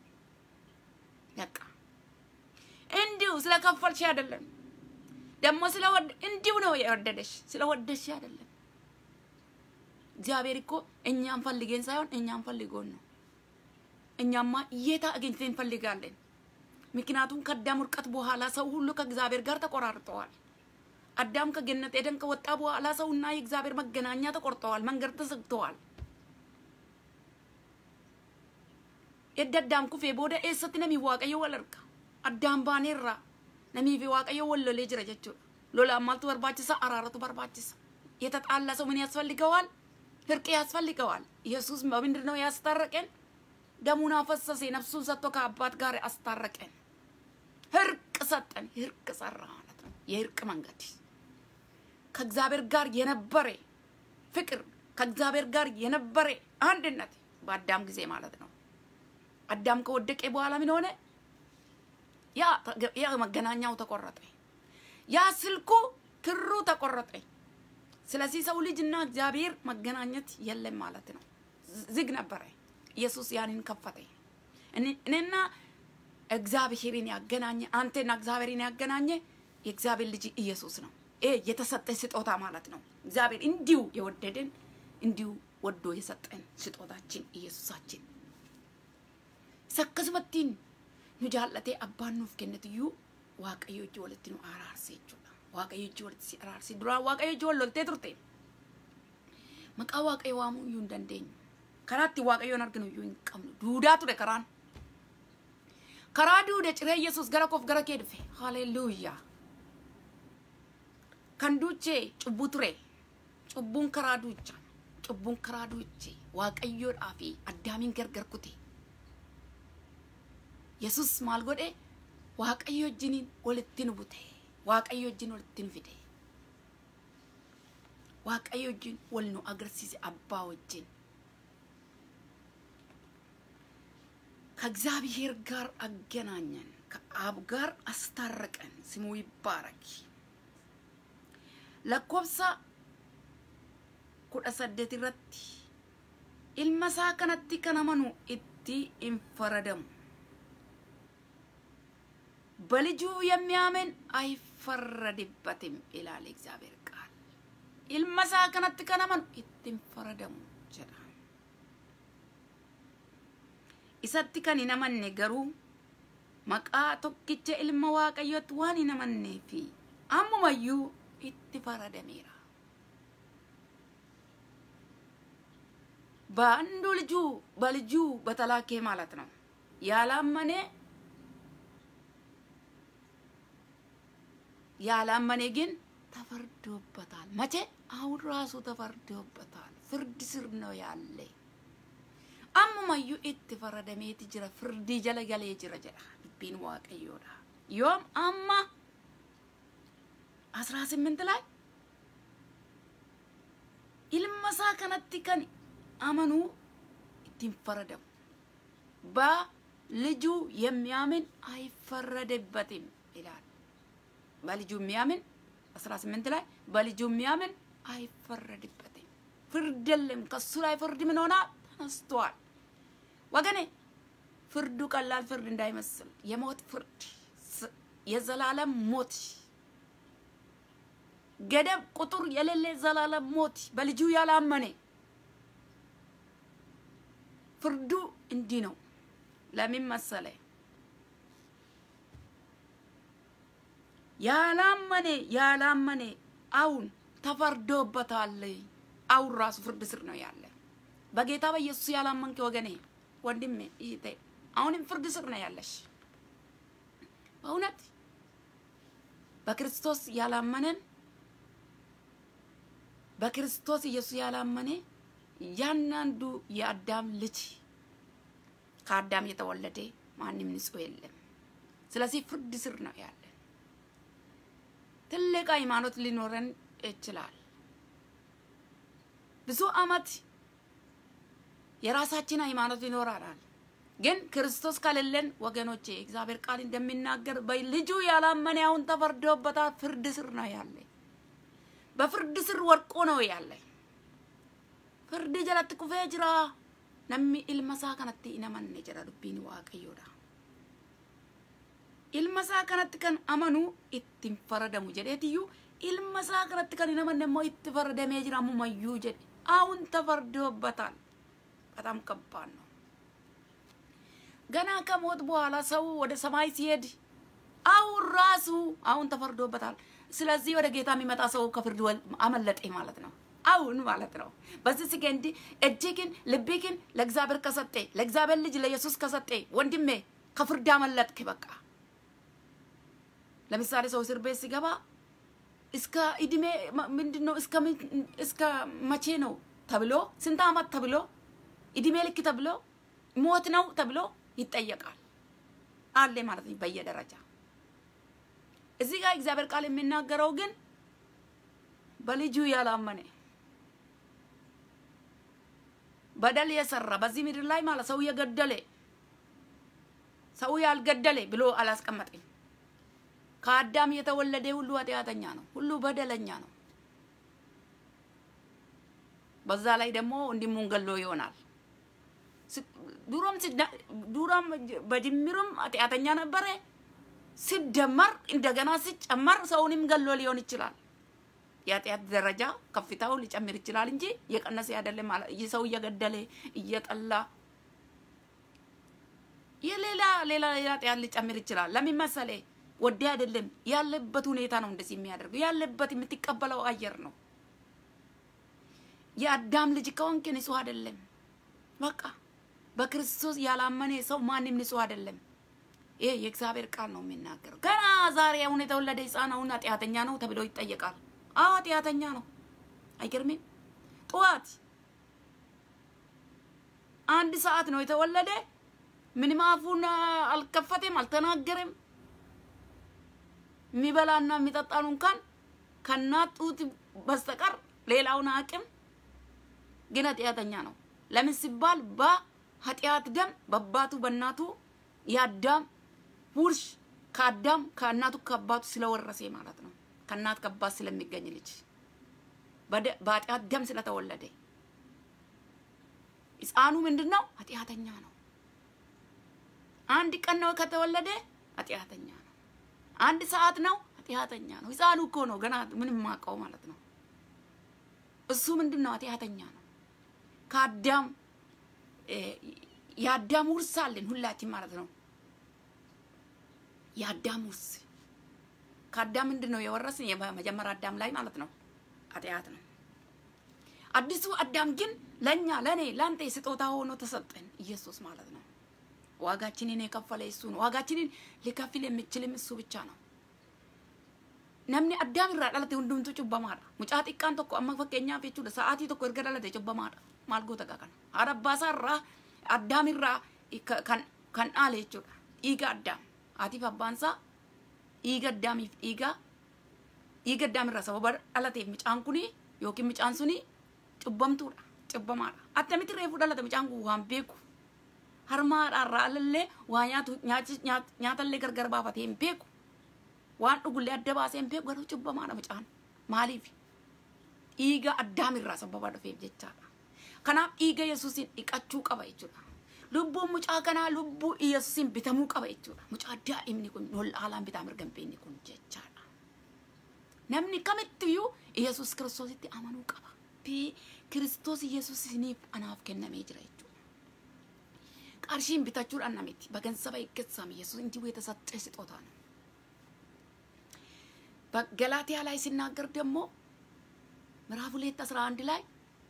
በቃ እንዲሁ ስለከፈልሽ አይደለም ደግሞ ስለወደ እንዲሁ ነው የወደደሽ ስለወደድሽ አይደለም እግዚአብሔር እኮ እኛን ፈልገን ሳይሆን እኛን ፈልጎን ነው እኛማ የታ አግኝተን እንፈልጋለን ምክንያቱም ከአዳም ውድቀት በኋላ ሰው ሁሉ ከእግዚአብሔር ጋር ተቆራርጠዋል። አዳም ከገነት ኤደን ከወጣ በኋላ ሰውና የእግዚአብሔር መገናኛ ተቆርጠዋል፣ መንገድ ተዘግተዋል። edda addaan kufee booda eessatti namii waaqayyo wal arga addaan baaneerra namii fi waaqayyo wal lolee jira jechuudha lolaan maaltu barbaachisa araaratu barbaachisa የተጣላ ሰው ምን ያስፈልገዋል? እርቅ ያስፈልገዋል። ኢየሱስ በምንድን ነው ያስታረቀን? ደሙን አፈሰሰ፣ ነፍሱን ሰጥቶ ከአባት ጋር አስታረቀን። እርቅ ሰጠን። እርቅ ሰራ ማለት ነው። የእርቅ መንገድ ከእግዚአብሔር ጋር የነበረ ፍቅር፣ ከእግዚአብሔር ጋር የነበረ አንድነት በአዳም ጊዜ ማለት ነው። አዳም ከወደቀ በኋላ ምን ሆነ? ያ መገናኛው ተቆረጠ። ያ ስልኩ ክሩ ተቆረጠ። ስለዚህ ሰው ልጅና እግዚአብሔር መገናኘት የለም ማለት ነው። ዝግ ነበረ። ኢየሱስ ያንን ከፈተ። እኔና እግዚአብሔርን ያገናኘ አንተና እግዚአብሔርን ያገናኘ የእግዚአብሔር ልጅ ኢየሱስ ነው። የተሰጠ ስጦታ ማለት ነው። እግዚአብሔር እንዲሁ የወደደን እንዲሁ ወዶ የሰጠን ስጦታችን ኢየሱሳችን akkasumattiin nu jaallatee abbaan nuuf kennetuyyuu waaqayyo ijji walitti nu araarse jechuudha. Waaqayyo ijji walitti si araarse duraan waaqayyo ijji wal loltee turte. Maqaa waaqayyo waamuu iyyuu hin dandeenyu. Karaa itti waaqayyoon arginu iyyuu hin qabnu. Duudaa ture karaan. Karaa duude ciree Yesuus gara koof gara kee dhufe. Haleluuyaa. Kan duuchee cubbuu ture. Cubbuun karaa duucha. Cubbuun karaa duuche waaqayyoodhaa fi addaamiin gargar kute. yesus maal godhe waaqayyo wajjiniin walitti nu bute waaqayyo wajjin walitti nu fide waaqayyo wajjin wal nu agarsiise abbaa wajjin ከእግዚአብሔር ጋር አገናኘን ከአብ ጋር አስታረቀን ስሙ ይባረክ ለኮብሳ ኩደ ሰደት irratti ilma isaa kanatti kan amanu itti hin faradamu በልጁ የሚያምን አይፈረድበትም ይላል እግዚአብሔር ቃል። ኢልመሳ ከነtti kan amanu itti hin faradamu jedha. Isatti kan hin amanne garuu maqaa tokkicha ilma waaqayyootti waan hin amannee fi ammumayyuu itti faradameera. በአንዱ ልጁ በልጁ በተላኬ ማለት ነው ያላመነ ያላመነ ግን ተፈርዶበታል። መቼ? አሁን ራሱ ተፈርዶበታል። ፍርድ ስር ነው ያለ። አሙማዩ ኢtti ፈረደሜት ጅረ ፍርዲ ጀለ ገሌ ጅረ ጀዳ ዱቢን ዋቀዮዳ ዮም አማ አስራ ስምንት ላይ ilmaሳ ከነቲ ከን አመኑ ittiin ፈረደሙ በልጁ የሚያምን አይፈረድበትም ይላል። በልጁ የሚያምን 18 ላይ በልጁ የሚያምን አይፈረድበትም። ፍርድ የለም። ከሱ ላይ ፍርድ ምን ሆና ተነስቷል። ወገኔ ፍርዱ ቀላል ፍርድ እንዳይመስል የሞት ፍርድ፣ የዘላለም ሞት፣ ገደብ ቁጥር የሌለ ዘላለም ሞት በልጁ ያላመነ ፍርዱ እንዲህ ነው። ለምን መሰለ? ያላመነ ያላመነ አሁን ተፈርዶበታል። አሁን ራሱ ፍርድ ስር ነው ያለ። በጌታ በኢየሱስ ያላመንክ ወገኔ፣ ወንድሜ፣ እህቴ አሁንም ፍርድ ስር ነው ያለሽ። በእውነት በክርስቶስ ያላመነን በክርስቶስ ኢየሱስ ያላመነ እያንዳንዱ የአዳም ልጅ ከአዳም የተወለደ ማንም ንጹሕ የለም። ስለዚህ ፍርድ ስር ነው ያለ። ትልቅ ሃይማኖት ሊኖረን ይችላል። ብዙ አመት የራሳችን ሃይማኖት ይኖራል። ግን ክርስቶስ ከሌለን ወገኖቼ እግዚአብሔር ቃል እንደሚናገር በልጁ ያላመነ አሁን ተፈርዶበታል። ፍርድ ስር ነው ያለ። በፍርድ ስር ወድቆ ነው ያለ። ፍርድ ጀለtti kufee jira namni ilma isaa kanatti hin amanne jedha dubbiin waaqayyoodha. ilma isaa kanatti kan amanu ittiin faradamu jedheetiyyuu ilma isaa kanatti kan hin amanne immoo itti faradamee jira ammumayyuu jedhe አሁን ተፈርዶበታል። በጣም ከባድ ነው። ገና ከሞት በኋላ ሰው ወደ ሰማይ ሲሄድ አሁን ራሱ አሁን ተፈርዶበታል። ስለዚህ ወደ ጌታ የሚመጣ ሰው ከፍርድ አመለጠ ማለት ነው። አሁን ማለት ነው። በዚህ ሰከንድ እጅግን ልብግን ለእግዚአብሔር ከሰጠ ለእግዚአብሔር ልጅ ለኢየሱስ ከሰጠ ወንድሜ ከፍርድ አመለጥክ። በቃ ለምሳሌ ሰው እስር ቤት ሲገባ እስከ እድሜ ምንድን ነው እስከ መቼ ነው ተብሎ ስንት አመት ተብሎ እድሜ ልክ ተብሎ ሞት ነው ተብሎ ይጠየቃል አለ ማለት ነው በየደረጃ እዚህ ጋር እግዚአብሔር ቃል የሚናገረው ግን በልጁ ያላመነ በደል የሰራ በዚህ ምድር ላይ ማለት ሰው የገደለ ሰው ያልገደለ ብሎ አላስቀመጠኝ። ከአዳም የተወለደ ሁሉ ኃጢአተኛ ነው፣ ሁሉ በደለኛ ነው። በዛ ላይ ደግሞ ወንድሙን ገሎ ይሆናል። ዱሮም ዱሮም በድምሩም ኃጢአተኛ ነበረ። ሲደመር እንደገና ሲጨመር ሰውንም ገሎ ሊሆን ይችላል። የኃጢአት ደረጃ ከፍታው ሊጨምር ይችላል እንጂ እየቀነሰ አይደለም። ሰው እየገደለ እየጠላ የሌላ ሌላ ሌላ ኃጢአት ሊጨምር ይችላል። ለምን መሰለህ? ወደ አይደለም ያለበት ሁኔታ ነው እንደዚህ የሚያደርገው። ያለበት የምትቀበለው አየር ነው። የአዳም ልጅ ከሆንክ ንጹህ አይደለም። በቃ በክርስቶስ ያላመነ ሰው ማንም ንጹህ አይደለም። ይሄ የእግዚአብሔር ቃል ነው የሚናገረው። ገና ዛሬ አሁን የተወለደ ሕፃን አሁን ኃጢአተኛ ነው ተብሎ ይጠየቃል። አዎ ኃጢአተኛ ነው። አይገርምም? ጠዋት አንድ ሰዓት ነው የተወለደ። ምንም አፉን አልከፈተም፣ አልተናገረም። የሚበላና የሚጠጣኑ እንኳን ከእናት ጡት በስተቀር ሌላውን አቅም ግን ኃጢአተኛ ነው። ለምን ሲባል በኃጢአት ደም በአባቱ በእናቱ የአዳም ውርሽ ከአዳም ከእናቱ ከአባቱ ስለወረሰ ማለት ነው። ከእናት ከአባት ስለሚገኝ ልጅ በኃጢአት ደም ስለተወለደ ሕፃኑ ምንድን ነው? ኃጢአተኛ ነው። አንድ ቀን ነው ከተወለደ ኃጢአተኛ ነው። አንድ ሰዓት ነው ኃጢአተኛ ነው። ሕፃኑ እኮ ነው ገና ምንም ማውቀው ማለት ነው። እሱ ምንድን ነው? ኃጢአተኛ ነው። ከአዳም የአዳም ውርስ አለን ሁላችን ማለት ነው። የአዳም ውርስ ከአዳም ምንድን ነው የወረስን? የመጀመሪያ አዳም ላይ ማለት ነው ኃጢአት ነው። አዲሱ አዳም ግን ለእኛ ለእኔ ለአንተ ስጦታ ሆኖ ተሰጠን፣ ኢየሱስ ማለት ነው። ዋጋችንን የከፈለ እሱ ነው። ዋጋችንን ሊከፍል የሚችልም እሱ ብቻ ነው። namni addaam irraa dhalate hundumtuu cubbamaadha. Mucaa xiqqaan tokko amma fakkeenyaaf jechuudha sa'aatii tokko erga dhalate cubbamaadha. Maal goota kana? Haadha abbaasaa irraa addaam irraa kan kan dhaale jechuudha. Dhiiga addaam. Haatiif abbaansaa dhiiga addaamiif dhiiga dhiiga addaam irraa sababa dhalateef mucaan kuni yookiin mucaan suni cubbamtuudha. Cubbamaadha. Attamitti reefu dhalate mucaan kun waan beeku. Harmaadhaarraa alallee waa nyaatu nyaatallee gargar baafatee hin beeku. waan dhugullee adda baasee hin beeku garuu cubbamaadha mucaan maaliif dhiiga addaamirraa sababa dhufeef jechaadha kanaaf dhiiga yesuusin dhiqachuu qaba jechuudha lubbuun mucaa kanaa lubbuu yesuusin bitamuu qaba jechuudha mucaa daa'imni kun ol haalaan bitaa mirga hin beekne kun jechaadha namni kamittiyyuu yesus kiristoositti amanuu qaba kiristoos yesus isiniif anaaf kennamee jira jechuudha qarshiin bitachuudhaan namiti በገንዘብ አይገዛም ኢየሱስ እንዲሁ የተሰጠ ስጦታ ነው በገላትያ ላይ ሲናገር ደግሞ ምዕራፍ ሁለት አስራ አንድ ላይ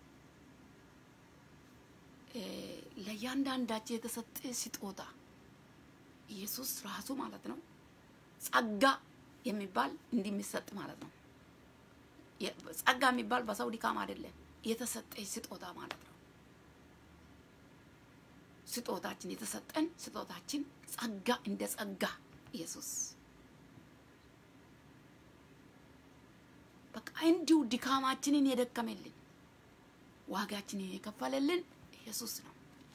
ለእያንዳንዳቸው የተሰጠ ስጦታ ኢየሱስ ራሱ ማለት ነው ጸጋ የሚባል እንዲሚሰጥ ማለት ነው። ጸጋ የሚባል በሰው ድካም አይደለም፣ የተሰጠ ስጦታ ማለት ነው። ስጦታችን የተሰጠን ስጦታችን ጸጋ እንደ ጸጋ ኢየሱስ በቃ እንዲሁ ድካማችንን የደከመልን ዋጋችንን የከፈለልን ኢየሱስ ነው።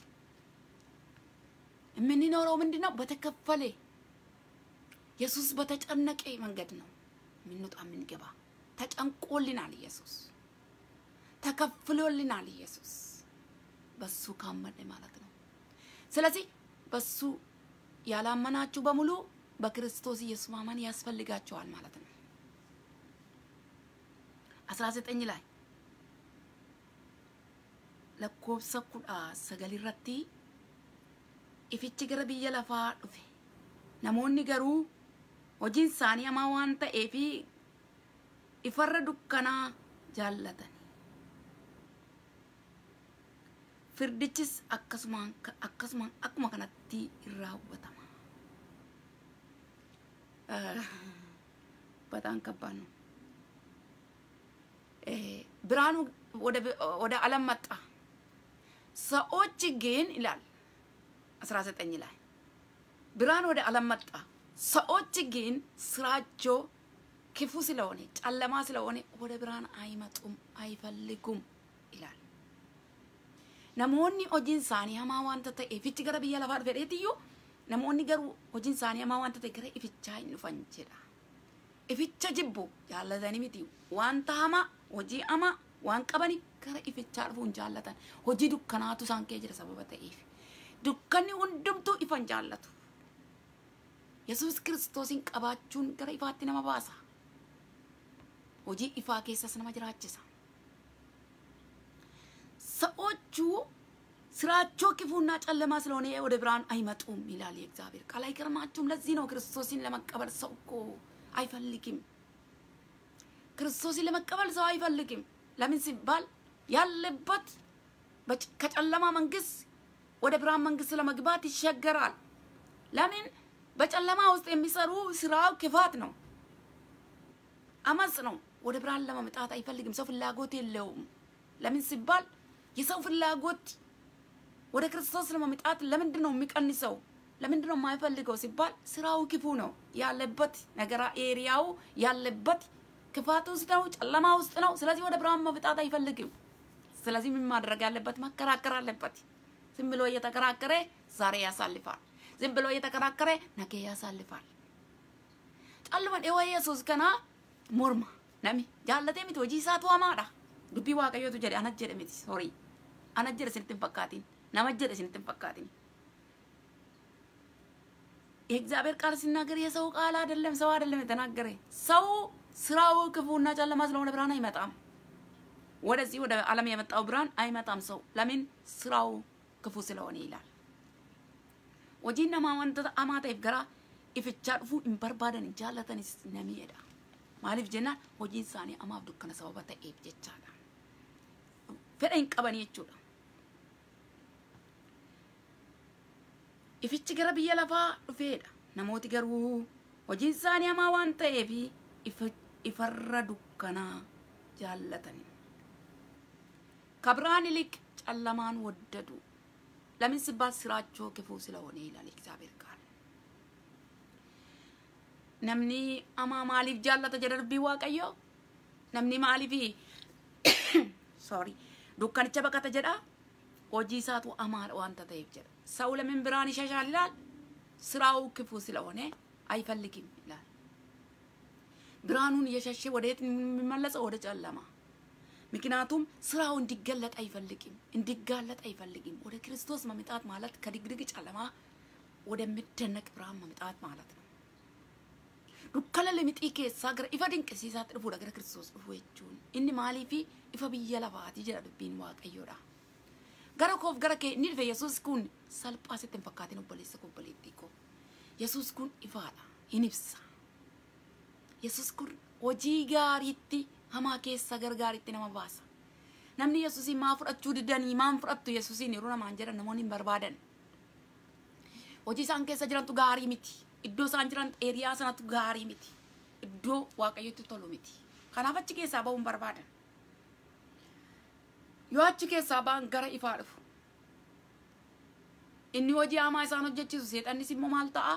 የምንኖረው ምንድን ነው? በተከፈለ ኢየሱስ በተጨነቀ መንገድ ነው የምንወጣ የምንገባ። ተጨንቆልናል ኢየሱስ፣ ተከፍሎልናል ኢየሱስ። በሱ ካመነ ማለት ነው። ስለዚህ በሱ ያላመናችሁ በሙሉ በክርስቶስ ኢየሱስ ማመን ያስፈልጋቸዋል ማለት ነው። አስራ ዘጠኝ ላይ lakkoofsa kudha sagal irratti ifichi gara biyya lafaa dhufe namoonni garuu hojiin isaanii hamaa waan ta'eef ifarra dukkanaa jaallatan firdichis akkasumaan akkasumaan akkuma kanatti in raawwatama በጣም ከባድ ነው። ብርሃኑ ወደ ዓለም መጣ። ሰዎች ግን ይላል አስራ ዘጠኝ ላይ ብርሃን ወደ ዓለም መጣ። ሰዎች ግን ስራቸው ክፉ ስለሆነ ጨለማ ስለሆነ ወደ ብርሃን አይመጡም፣ አይፈልጉም ይላል። namoonni hojiin isaanii hamaa waanta ta'e ifichi gara biyya lafaa dhufe dheetiyyu namoonni garuu hojiin isaanii hamaa waanta ta'e gara ifichaa hin dhufan jedha. Ificha jibbu jaallatanii miti wanta hamaa hojii hamaa waan qabani gara ifichaa dhufuun jaallatan hojii dukkanaatu isaan kee jira sababa ta'eef dukkanni hundumtuu ifan jaallatu yesus kiristoosin qabaachuun gara ifaatti nama baasa hojii ifaa keessas nama jiraachisa ሰዎቹ ስራቸው ክፉና ጨለማ ስለሆነ ወደ ብርሃን አይመጡም ይላል የእግዚአብሔር ቃል። አይገርማችሁም? ለዚህ ነው ክርስቶስን ለመቀበል ሰው እኮ አይፈልግም። ክርስቶስን ለመቀበል ሰው አይፈልግም። ለምን ሲባል ያለበት ከጨለማ መንግስት ወደ ብርሃን መንግስት ለመግባት ይሸገራል። ለምን? በጨለማ ውስጥ የሚሰሩ ስራው ክፋት ነው፣ አመጽ ነው። ወደ ብርሃን ለመምጣት አይፈልግም። ሰው ፍላጎት የለውም። ለምን ሲባል የሰው ፍላጎት ወደ ክርስቶስ ለመምጣት ለምንድን ነው የሚቀንሰው? ለምንድን ነው የማይፈልገው ሲባል ስራው ክፉ ነው ያለበት ነገራ ኤሪያው ያለበት ክፋት ውስጥ ነው፣ ጨለማ ውስጥ ነው። ስለዚህ ወደ ብርሃን መምጣት አይፈልግም። ስለዚህ ምን ማድረግ ያለበት? መከራከር አለበት። ዝም ብሎ እየተከራከረ ዛሬ ያሳልፋል። ዝም ብሎ እየተከራከረ ነገ ያሳልፋል። ጨልመን ኤወ ኢየሱስ ከና ሞርማ ነሚ ጃለቴ ሚት ሆጂ ኢሳቱ hamaadha dubbii waaqayyootu jedhe anas jedhe miti sorii anas jedhe isinitti hin fakkaatin nama jedhe isinitti hin fakkaatin የእግዚአብሔር ቃል ሲናገር የሰው ቃል አይደለም፣ ሰው አይደለም የተናገረ። ሰው ስራው ክፉና ጨለማ ስለሆነ ብርሃን አይመጣም። ወደዚህ ወደ ዓለም የመጣው ብርሃን አይመጣም። ሰው ለምን ስራው ክፉ ስለሆነ ይላል። hojiin namaa wantoota hamaa ta'eef gara ifichaa dhufuu hin barbaadan hin jaallatanis namiidha. Maaliif jennaan hojiin isaanii hamaaf dukkana sababa ta'eef jechaadha. Fedha hin qaban jechuudha. Ifichi gara biyya lafaa dhufeedha. Namooti garuu hojiin isaanii hamaa waan ta'eef ifarra dukkanaa jaallatani. ከብርሃን ይልቅ ጨለማን ወደዱ። ለምን ሲባል ስራቸው ክፉ ስለሆነ ይላል እግዚአብሔር ቃል። ነምኒ አማ ማሊፍ ጃለተ ጀደርቢ ዋቀዮ ነምኒ ማሊፊ ሶሪ ዱካንቸ በቀተ ጀዳ ሆጂ ኢሳቱ አማር ዋንተ ተይፍ ጀዳ ሰው ለምን ብርሃን ይሸሻል ይላል? ስራው ክፉ ስለሆነ አይፈልግም ይላል። ብርሃኑን እየሸሸ ወደ የት የሚመለሰው? ወደ ጨለማ ምክንያቱም ስራው እንዲገለጥ አይፈልግም፣ እንዲጋለጥ አይፈልግም። ወደ ክርስቶስ መምጣት ማለት ከድግድግ ጨለማ ወደሚደነቅ ብርሃን መምጣት ማለት ነው። dukkana limixii keessaa gara ifa dinqisiisaatti dhufuudha gara kiristoos dhufu jechuun inni maaliifi ifa biyya lafaati jedha dubbiin waaqayyoodha. Gara koof gara kee inni dhufe yesus kun salphaa sitti hin fakkaatin obboleessa koo obboleettii koo. Yesus kun ifaadha hin ibsa. Yesus kun hojii gaariitti hamaa keessa gargaaritti nama baasa. Namni Yesuusin maa fudhachuu didanii maan fudhattu Yesuusin yeroo namaan jedhan namoonni hin barbaadan. Hojii isaan keessa jirantu gaarii miti. Iddoo isaan jiran eeriyaa sanatu gaarii miti. Iddoo waaqayyotti tolu miti. Kanaaf achi keessaa ba'uun barbaadan. Yoo achi keessaa ba'an gara ifaa dhufu. Inni hojii hamaa isaan hojjechiisu seexannis immoo maal ta'a?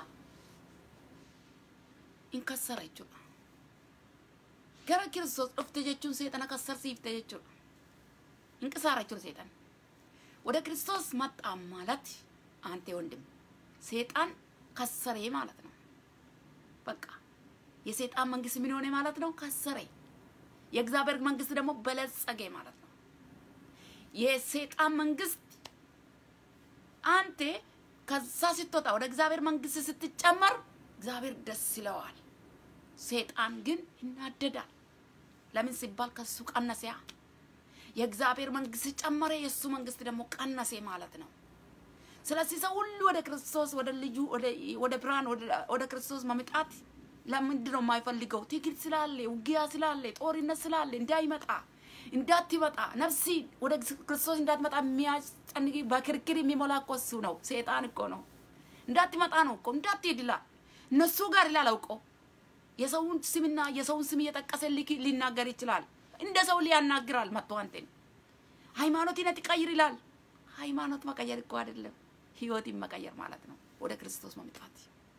In kassara jechuudha. gara kiristoos dhufte jechuun seexana kassarsiifte jechuudha. Inqisaara jechuudha seexan. ወደ ክርስቶስ መጣ ማለት አንተ ወንድም ሴጣን ከሰሬ ማለት ነው። በቃ የሴጣን መንግስት ምን ሆነ ማለት ነው? ከሰሬ። የእግዚአብሔር መንግስት ደግሞ በለጸገ ማለት ነው። የሴጣን መንግስት አንተ ከዛ ስትወጣ ወደ እግዚአብሔር መንግስት ስትጨመር እግዚአብሔር ደስ ይለዋል። ሴጣን ግን ይናደዳል። ለምን ሲባል ከሱ ቀነሰያ። የእግዚአብሔር መንግስት ጨመረ፣ የእሱ መንግስት ደግሞ ቀነሰ ማለት ነው። ስለዚህ ሰው ሁሉ ወደ ክርስቶስ ወደ ልጁ ወደ ብርሃን ወደ ክርስቶስ መምጣት ለምንድን ነው የማይፈልገው? ትግል ስላለ፣ ውጊያ ስላለ፣ ጦርነት ስላለ እንዳይመጣ እንዳትመጣ ነፍሲ ወደ ክርስቶስ እንዳትመጣ የሚያስጨንቅ በክርክር የሚሞላ እኮ እሱ ነው። ሴጣን እኮ ነው። እንዳትመጣ ነው እኮ እንዳትሄድ ይላል። እነሱ ጋር ይላል አውቆ የሰውን ስምና የሰውን ስም እየጠቀሰ ሊናገር ይችላል። እንደ ሰው ሊያናግራል መጥቶ አንተን ሃይማኖትን ትቀይር ይላል። ሃይማኖት መቀየር እኮ አይደለም ህይወትን መቀየር ማለት ነው። ወደ ክርስቶስ መምጣት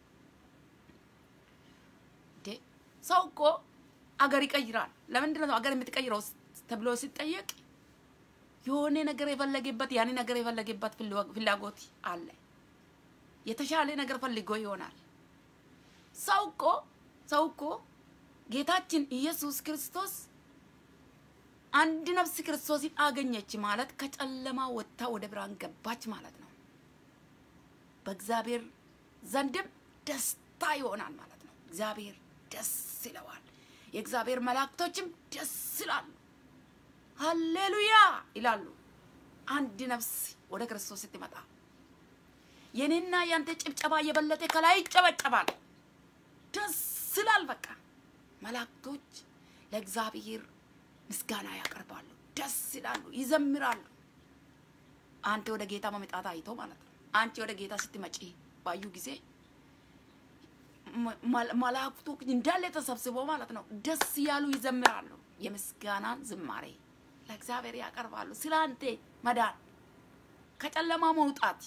እንዴ ሰው እኮ አገር ይቀይራል። ለምንድን ነው አገር የምትቀይረው ተብሎ ሲጠየቅ የሆነ ነገር የፈለገበት ያን ነገር የፈለገበት ፍላጎት አለ። የተሻለ ነገር ፈልጎ ይሆናል። ሰው እኮ ሰው እኮ ጌታችን ኢየሱስ ክርስቶስ አንድ ነፍስ ክርስቶስን አገኘች ማለት ከጨለማ ወጥታ ወደ ብርሃን ገባች ማለት ነው። በእግዚአብሔር ዘንድም ደስታ ይሆናል ማለት ነው። እግዚአብሔር ደስ ይለዋል። የእግዚአብሔር መላእክቶችም ደስ ይላሉ፣ ሃሌሉያ ይላሉ። አንድ ነፍስ ወደ ክርስቶስ ስትመጣ የኔና ያንተ ጭብጨባ የበለጠ ከላይ ይጨበጨባል። ደስ ይላል። በቃ መላእክቶች ለእግዚአብሔር ምስጋና ያቀርባሉ፣ ደስ ይላሉ፣ ይዘምራሉ። አንተ ወደ ጌታ መምጣት አይቶ ማለት ነው። አንቺ ወደ ጌታ ስትመጪ ባዩ ጊዜ መላእክቱ እንዳለ ተሰብስበው ማለት ነው ደስ ያሉ ይዘምራሉ። የምስጋናን ዝማሬ ለእግዚአብሔር ያቀርባሉ። ስለ አንተ መዳን ከጨለማ መውጣት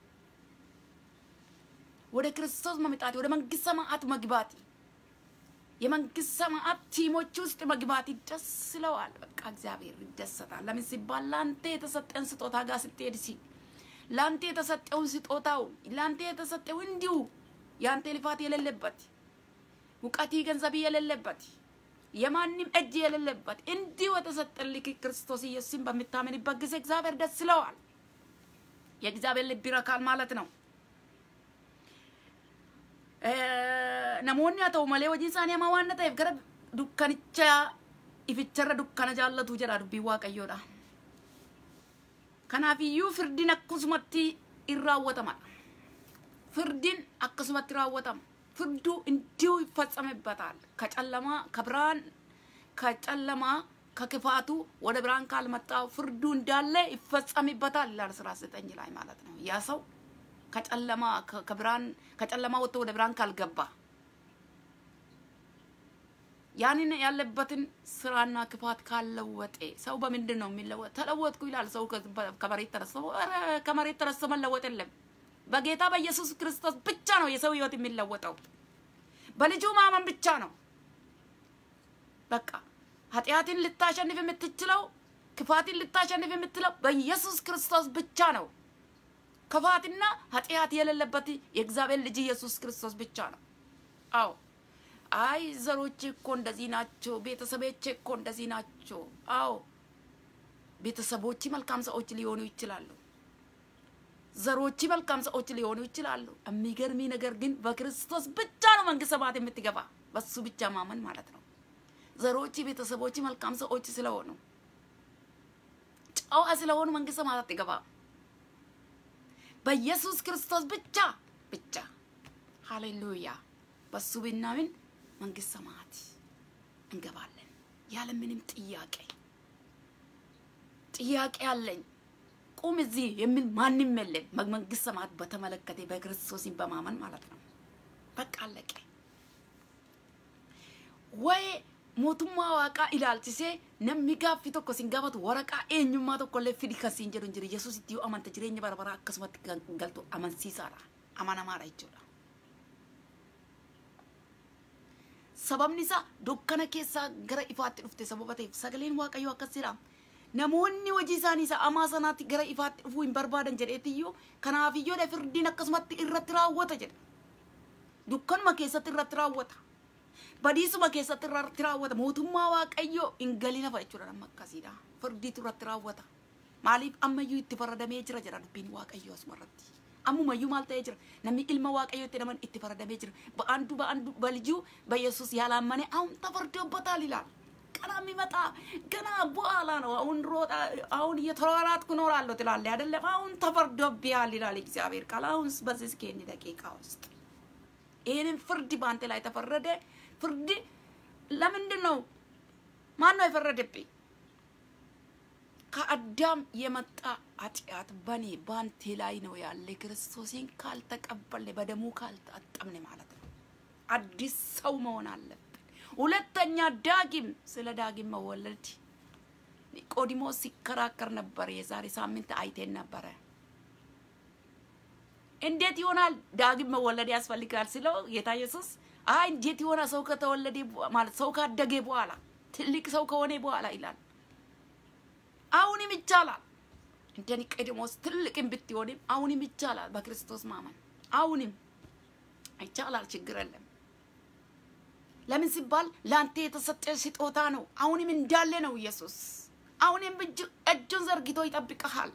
ወደ ክርስቶስ መምጣት ወደ መንግስት ሰማዓት መግባት የመንግስት ሰማዓት ቲሞች ውስጥ መግባት ደስ ይለዋል። በቃ እግዚአብሔር ይደሰታል። ለምን ሲባል ለአንተ የተሰጠን ስጦታ ጋር ስትሄድ ሲ ለአንተ የተሰጠውን ስጦታው ለአንተ የተሰጠው እንዲሁ የአንተ ልፋት የሌለበት እውቀት ገንዘብ የሌለበት የማንም እጅ የሌለበት እንዲሁ የተሰጠልህ ክርስቶስ ኢየሱስን በምታምንበት ጊዜ እግዚአብሔር ደስ ይለዋል። የእግዚአብሔር ልብ ይረካል ማለት ነው። namoonni haa ta'u malee hojii isaanii hamaa waan ta'eef gara dukkanicha ificharra dukkana jaallatu jedha dubbiin waaqayyoodha. Kanaafiyyuu firdiin akkasumatti in raawwatama. Firdiin akkasumatti raawwatama. Firduu እንዲሁ ይፈጸምበታል። ከጨለማ ከብርሃን ከጨለማ ከክፋቱ ወደ ብርሃን ካልመጣው ፍርዱ እንዳለ ይፈጸምበታል ይላል ስራ ዘጠኝ ላይ ማለት ነው። ያ ሰው ከጨለማ ከብርሃን ከጨለማ ወጥቶ ወደ ብርሃን ካልገባ ያንን ያለበትን ስራና ክፋት ካለወጠ ሰው በምንድን ነው የሚለወጥ? ተለወጥኩ ይላል ሰው ከመሬት ተነስቶ። ኧረ ከመሬት ተነስቶ መለወጥ የለም። በጌታ በኢየሱስ ክርስቶስ ብቻ ነው የሰው ህይወት የሚለወጠው። በልጁ ማመን ብቻ ነው። በቃ ኃጢአትን ልታሸንፍ የምትችለው ክፋትን ልታሸንፍ የምትለው በኢየሱስ ክርስቶስ ብቻ ነው። ክፋትና ኃጢአት የሌለበት የእግዚአብሔር ልጅ ኢየሱስ ክርስቶስ ብቻ ነው። አዎ አይ ዘሮቼ እኮ እንደዚህ ናቸው፣ ቤተሰቦቼ እኮ እንደዚህ ናቸው። አዎ ቤተሰቦች መልካም ሰዎች ሊሆኑ ይችላሉ። ዘሮች መልካም ሰዎች ሊሆኑ ይችላሉ። የሚገርሚ ነገር ግን በክርስቶስ ብቻ ነው መንግስተ ሰማያት የምትገባ፣ በሱ ብቻ ማመን ማለት ነው። ዘሮች ቤተሰቦች መልካም ሰዎች ስለሆኑ ጨዋ ስለሆኑ መንግስተ ሰማያት አትገባም። በኢየሱስ ክርስቶስ ብቻ ብቻ ሃሌሉያ። በሱ ብናምን መንግስት ሰማያት እንገባለን ያለ ምንም ጥያቄ። ጥያቄ አለኝ ቁም እዚህ የሚል ማንም የለም። መንግስት ሰማያት በተመለከተ በክርስቶስን በማመን ማለት ነው። በቃ አለቀ። ወይ mootummaa waaqaa ilaalchisee namni gaaffii tokko sin gaafatu waraqaa eenyummaa tokkollee fidi kan siin jedhu hin jiru yesuus itti yoo amanta jireenya bara baraa akkasumatti kan galtu amansiisaadha amanamaadha jechuudha. Sababni isaa dukkana keessaa gara ifaatti dhufte sababa ta'eef sagaleen waaqayyoo akkas jedha. Namoonni hojii isaanii isa amaa sanaatti gara ifaatti dhufuu hin barbaadan jedheetiyyuu kanaafiyyoo firdiin akkasumatti irratti raawwata jedha. Dukkanuma keessatti irratti raawwata. badiisuma keessatti irratti raawwata mootummaa waaqayyoo hin galina fa'a jechuudha nama akkasiidha firdiitu irratti raawwata maaliif ammayyuu itti faradamee jira jedha dubbiin waaqayyoo asuma irratti ammumayyuu maal ta'ee jira namni ilma waaqayyoo itti naman itti faradamee jira በአንዱ በአንዱ በልጁ በኢየሱስ ያላመነ አሁን ተፈርዶበታል ይላል ቀና የሚመጣ ገና በኋላ ነው አሁን ሮጣ አሁን እየተሯሯጥኩ እኖራለሁ ትላለህ አይደለም አሁን ተፈርዶብሃል ይላል እግዚአብሔር ቃል አሁን በዚህ እስኪ ደቂቃ ውስጥ ይህንን ፍርድ በአንተ ላይ ተፈረደ ፍርድ ለምንድን ነው? ማን ነው የፈረደብኝ? ከአዳም የመጣ ኃጢአት በኔ በአንቴ ላይ ነው ያለ። ክርስቶስን ካልተቀበልን በደሙ ካልታጠብን ማለት ነው። አዲስ ሰው መሆን አለብን። ሁለተኛ ዳግም ስለ ዳግም መወለድ ኒቆዲሞስ ሲከራከር ነበር። የዛሬ ሳምንት አይቴን ነበረ። እንዴት ይሆናል ዳግም መወለድ ያስፈልጋል ስለው ጌታ ኢየሱስ አይ እንዴት የሆነ ሰው ከተወለደ ማለት ሰው ካደገ በኋላ ትልቅ ሰው ከሆነ በኋላ ይላል። አሁንም ይቻላል። እንደ ኒቆዲሞስ ትልቅም ብትሆንም አሁንም ይቻላል። በክርስቶስ ማመን አሁንም ይቻላል። ችግር የለም። ለምን ሲባል ለአንተ የተሰጠ ስጦታ ነው። አሁንም እንዳለ ነው ኢየሱስ። አሁንም እጁን ዘርግቶ ይጠብቀሃል።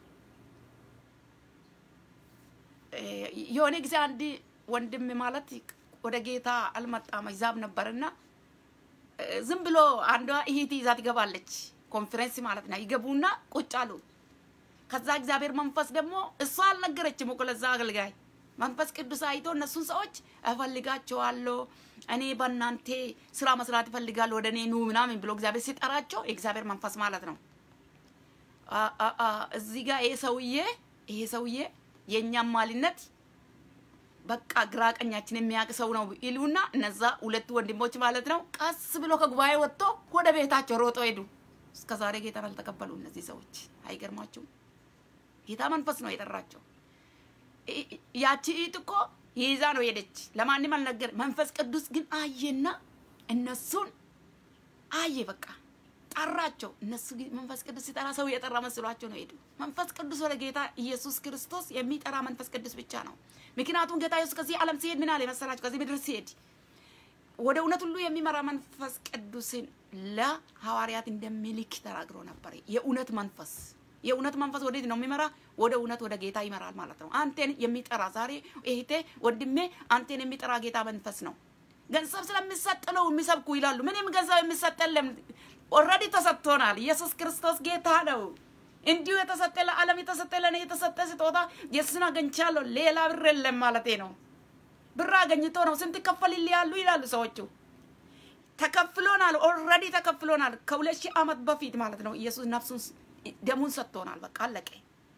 የሆነ ጊዜ አንድ ወንድም ማለት ወደ ጌታ አልመጣም ይዛብ ነበርና ዝም ብሎ አንዷ እህት ይዛ ትገባለች። ኮንፈረንስ ማለት ነው። ይገቡና ቁጭ አሉ። ከዛ እግዚአብሔር መንፈስ ደግሞ እሷ አልነገረችም እኮ ለዛ አገልጋይ መንፈስ ቅዱስ አይቶ እነሱን ሰዎች እፈልጋቸዋለሁ እኔ በእናንተ ስራ መስራት እፈልጋለሁ ወደ እኔ ኑ ምናምን ብሎ እግዚአብሔር ሲጠራቸው የእግዚአብሔር መንፈስ ማለት ነው። አ- አ- አ- እዚህ ጋር ይሄ ሰውዬ ይሄ ሰውዬ የእኛም ማሊነት በቃ ግራ ቀኛችን የሚያውቅ ሰው ነው ይሉና እነዛ ሁለቱ ወንድሞች ማለት ነው ቀስ ብሎ ከጉባኤ ወጥቶ ወደ ቤታቸው ሮጦ ሄዱ። እስከ ዛሬ ጌታን አልተቀበሉ እነዚህ ሰዎች። አይገርማችሁም? ጌታ መንፈስ ነው የጠራቸው። ይ- ይ- ያቺ ኢት እኮ ይዛ ነው ሄደች። ለማንም አልነገር። መንፈስ ቅዱስ ግን አየና እነሱን አየ። በቃ ጠራቸው። እነሱ ግን መንፈስ ቅዱስ ሲጠራ ሰው የጠራ መስሏቸው ነው ሄዱ። መንፈስ ቅዱስ ወደ ጌታ ኢየሱስ ክርስቶስ የሚጠራ መንፈስ ቅዱስ ብቻ ነው። ምክንያቱም ጌታ ኢየሱስ ከዚህ ዓለም ሲሄድ ምን አለ መሰላችሁ? ከዚህ ምድር ሲሄድ ወደ እውነት ሁሉ የሚመራ መንፈስ ቅዱስን ለሐዋርያት እንደሚልክ ተናግሮ ነበር። የእውነት መንፈስ የእውነት መንፈስ ወዴት ነው የሚመራ? ወደ እውነት ወደ ጌታ ይመራል ማለት ነው። አንቴን የሚጠራ ዛሬ እህቴ፣ ወንድሜ አንቴን የሚጠራ ጌታ መንፈስ ነው። ገንዘብ ስለሚሰጥ ነው የሚሰብኩ ይላሉ። ምንም ገንዘብ የሚሰጥ የለም። ኦልሬዲ ተሰጥቶናል። ኢየሱስ ክርስቶስ ጌታ ነው። እንዲሁ የተሰጠ ለዓለም የተሰጠ ለእኔ የተሰጠ ስጦታ የሱን አገኝቻለሁ ሌላ ብር የለም ማለቴ ነው። ብር አገኝቶ ነው ስንት ከፈልል ያሉ ይላሉ ሰዎቹ። ተከፍሎናል። ኦልሬዲ ተከፍሎናል። ከሁለት ሺህ ዓመት በፊት ማለት ነው። ኢየሱስ ነፍሱን ደሙን ሰጥቶናል። በቃ አለቀ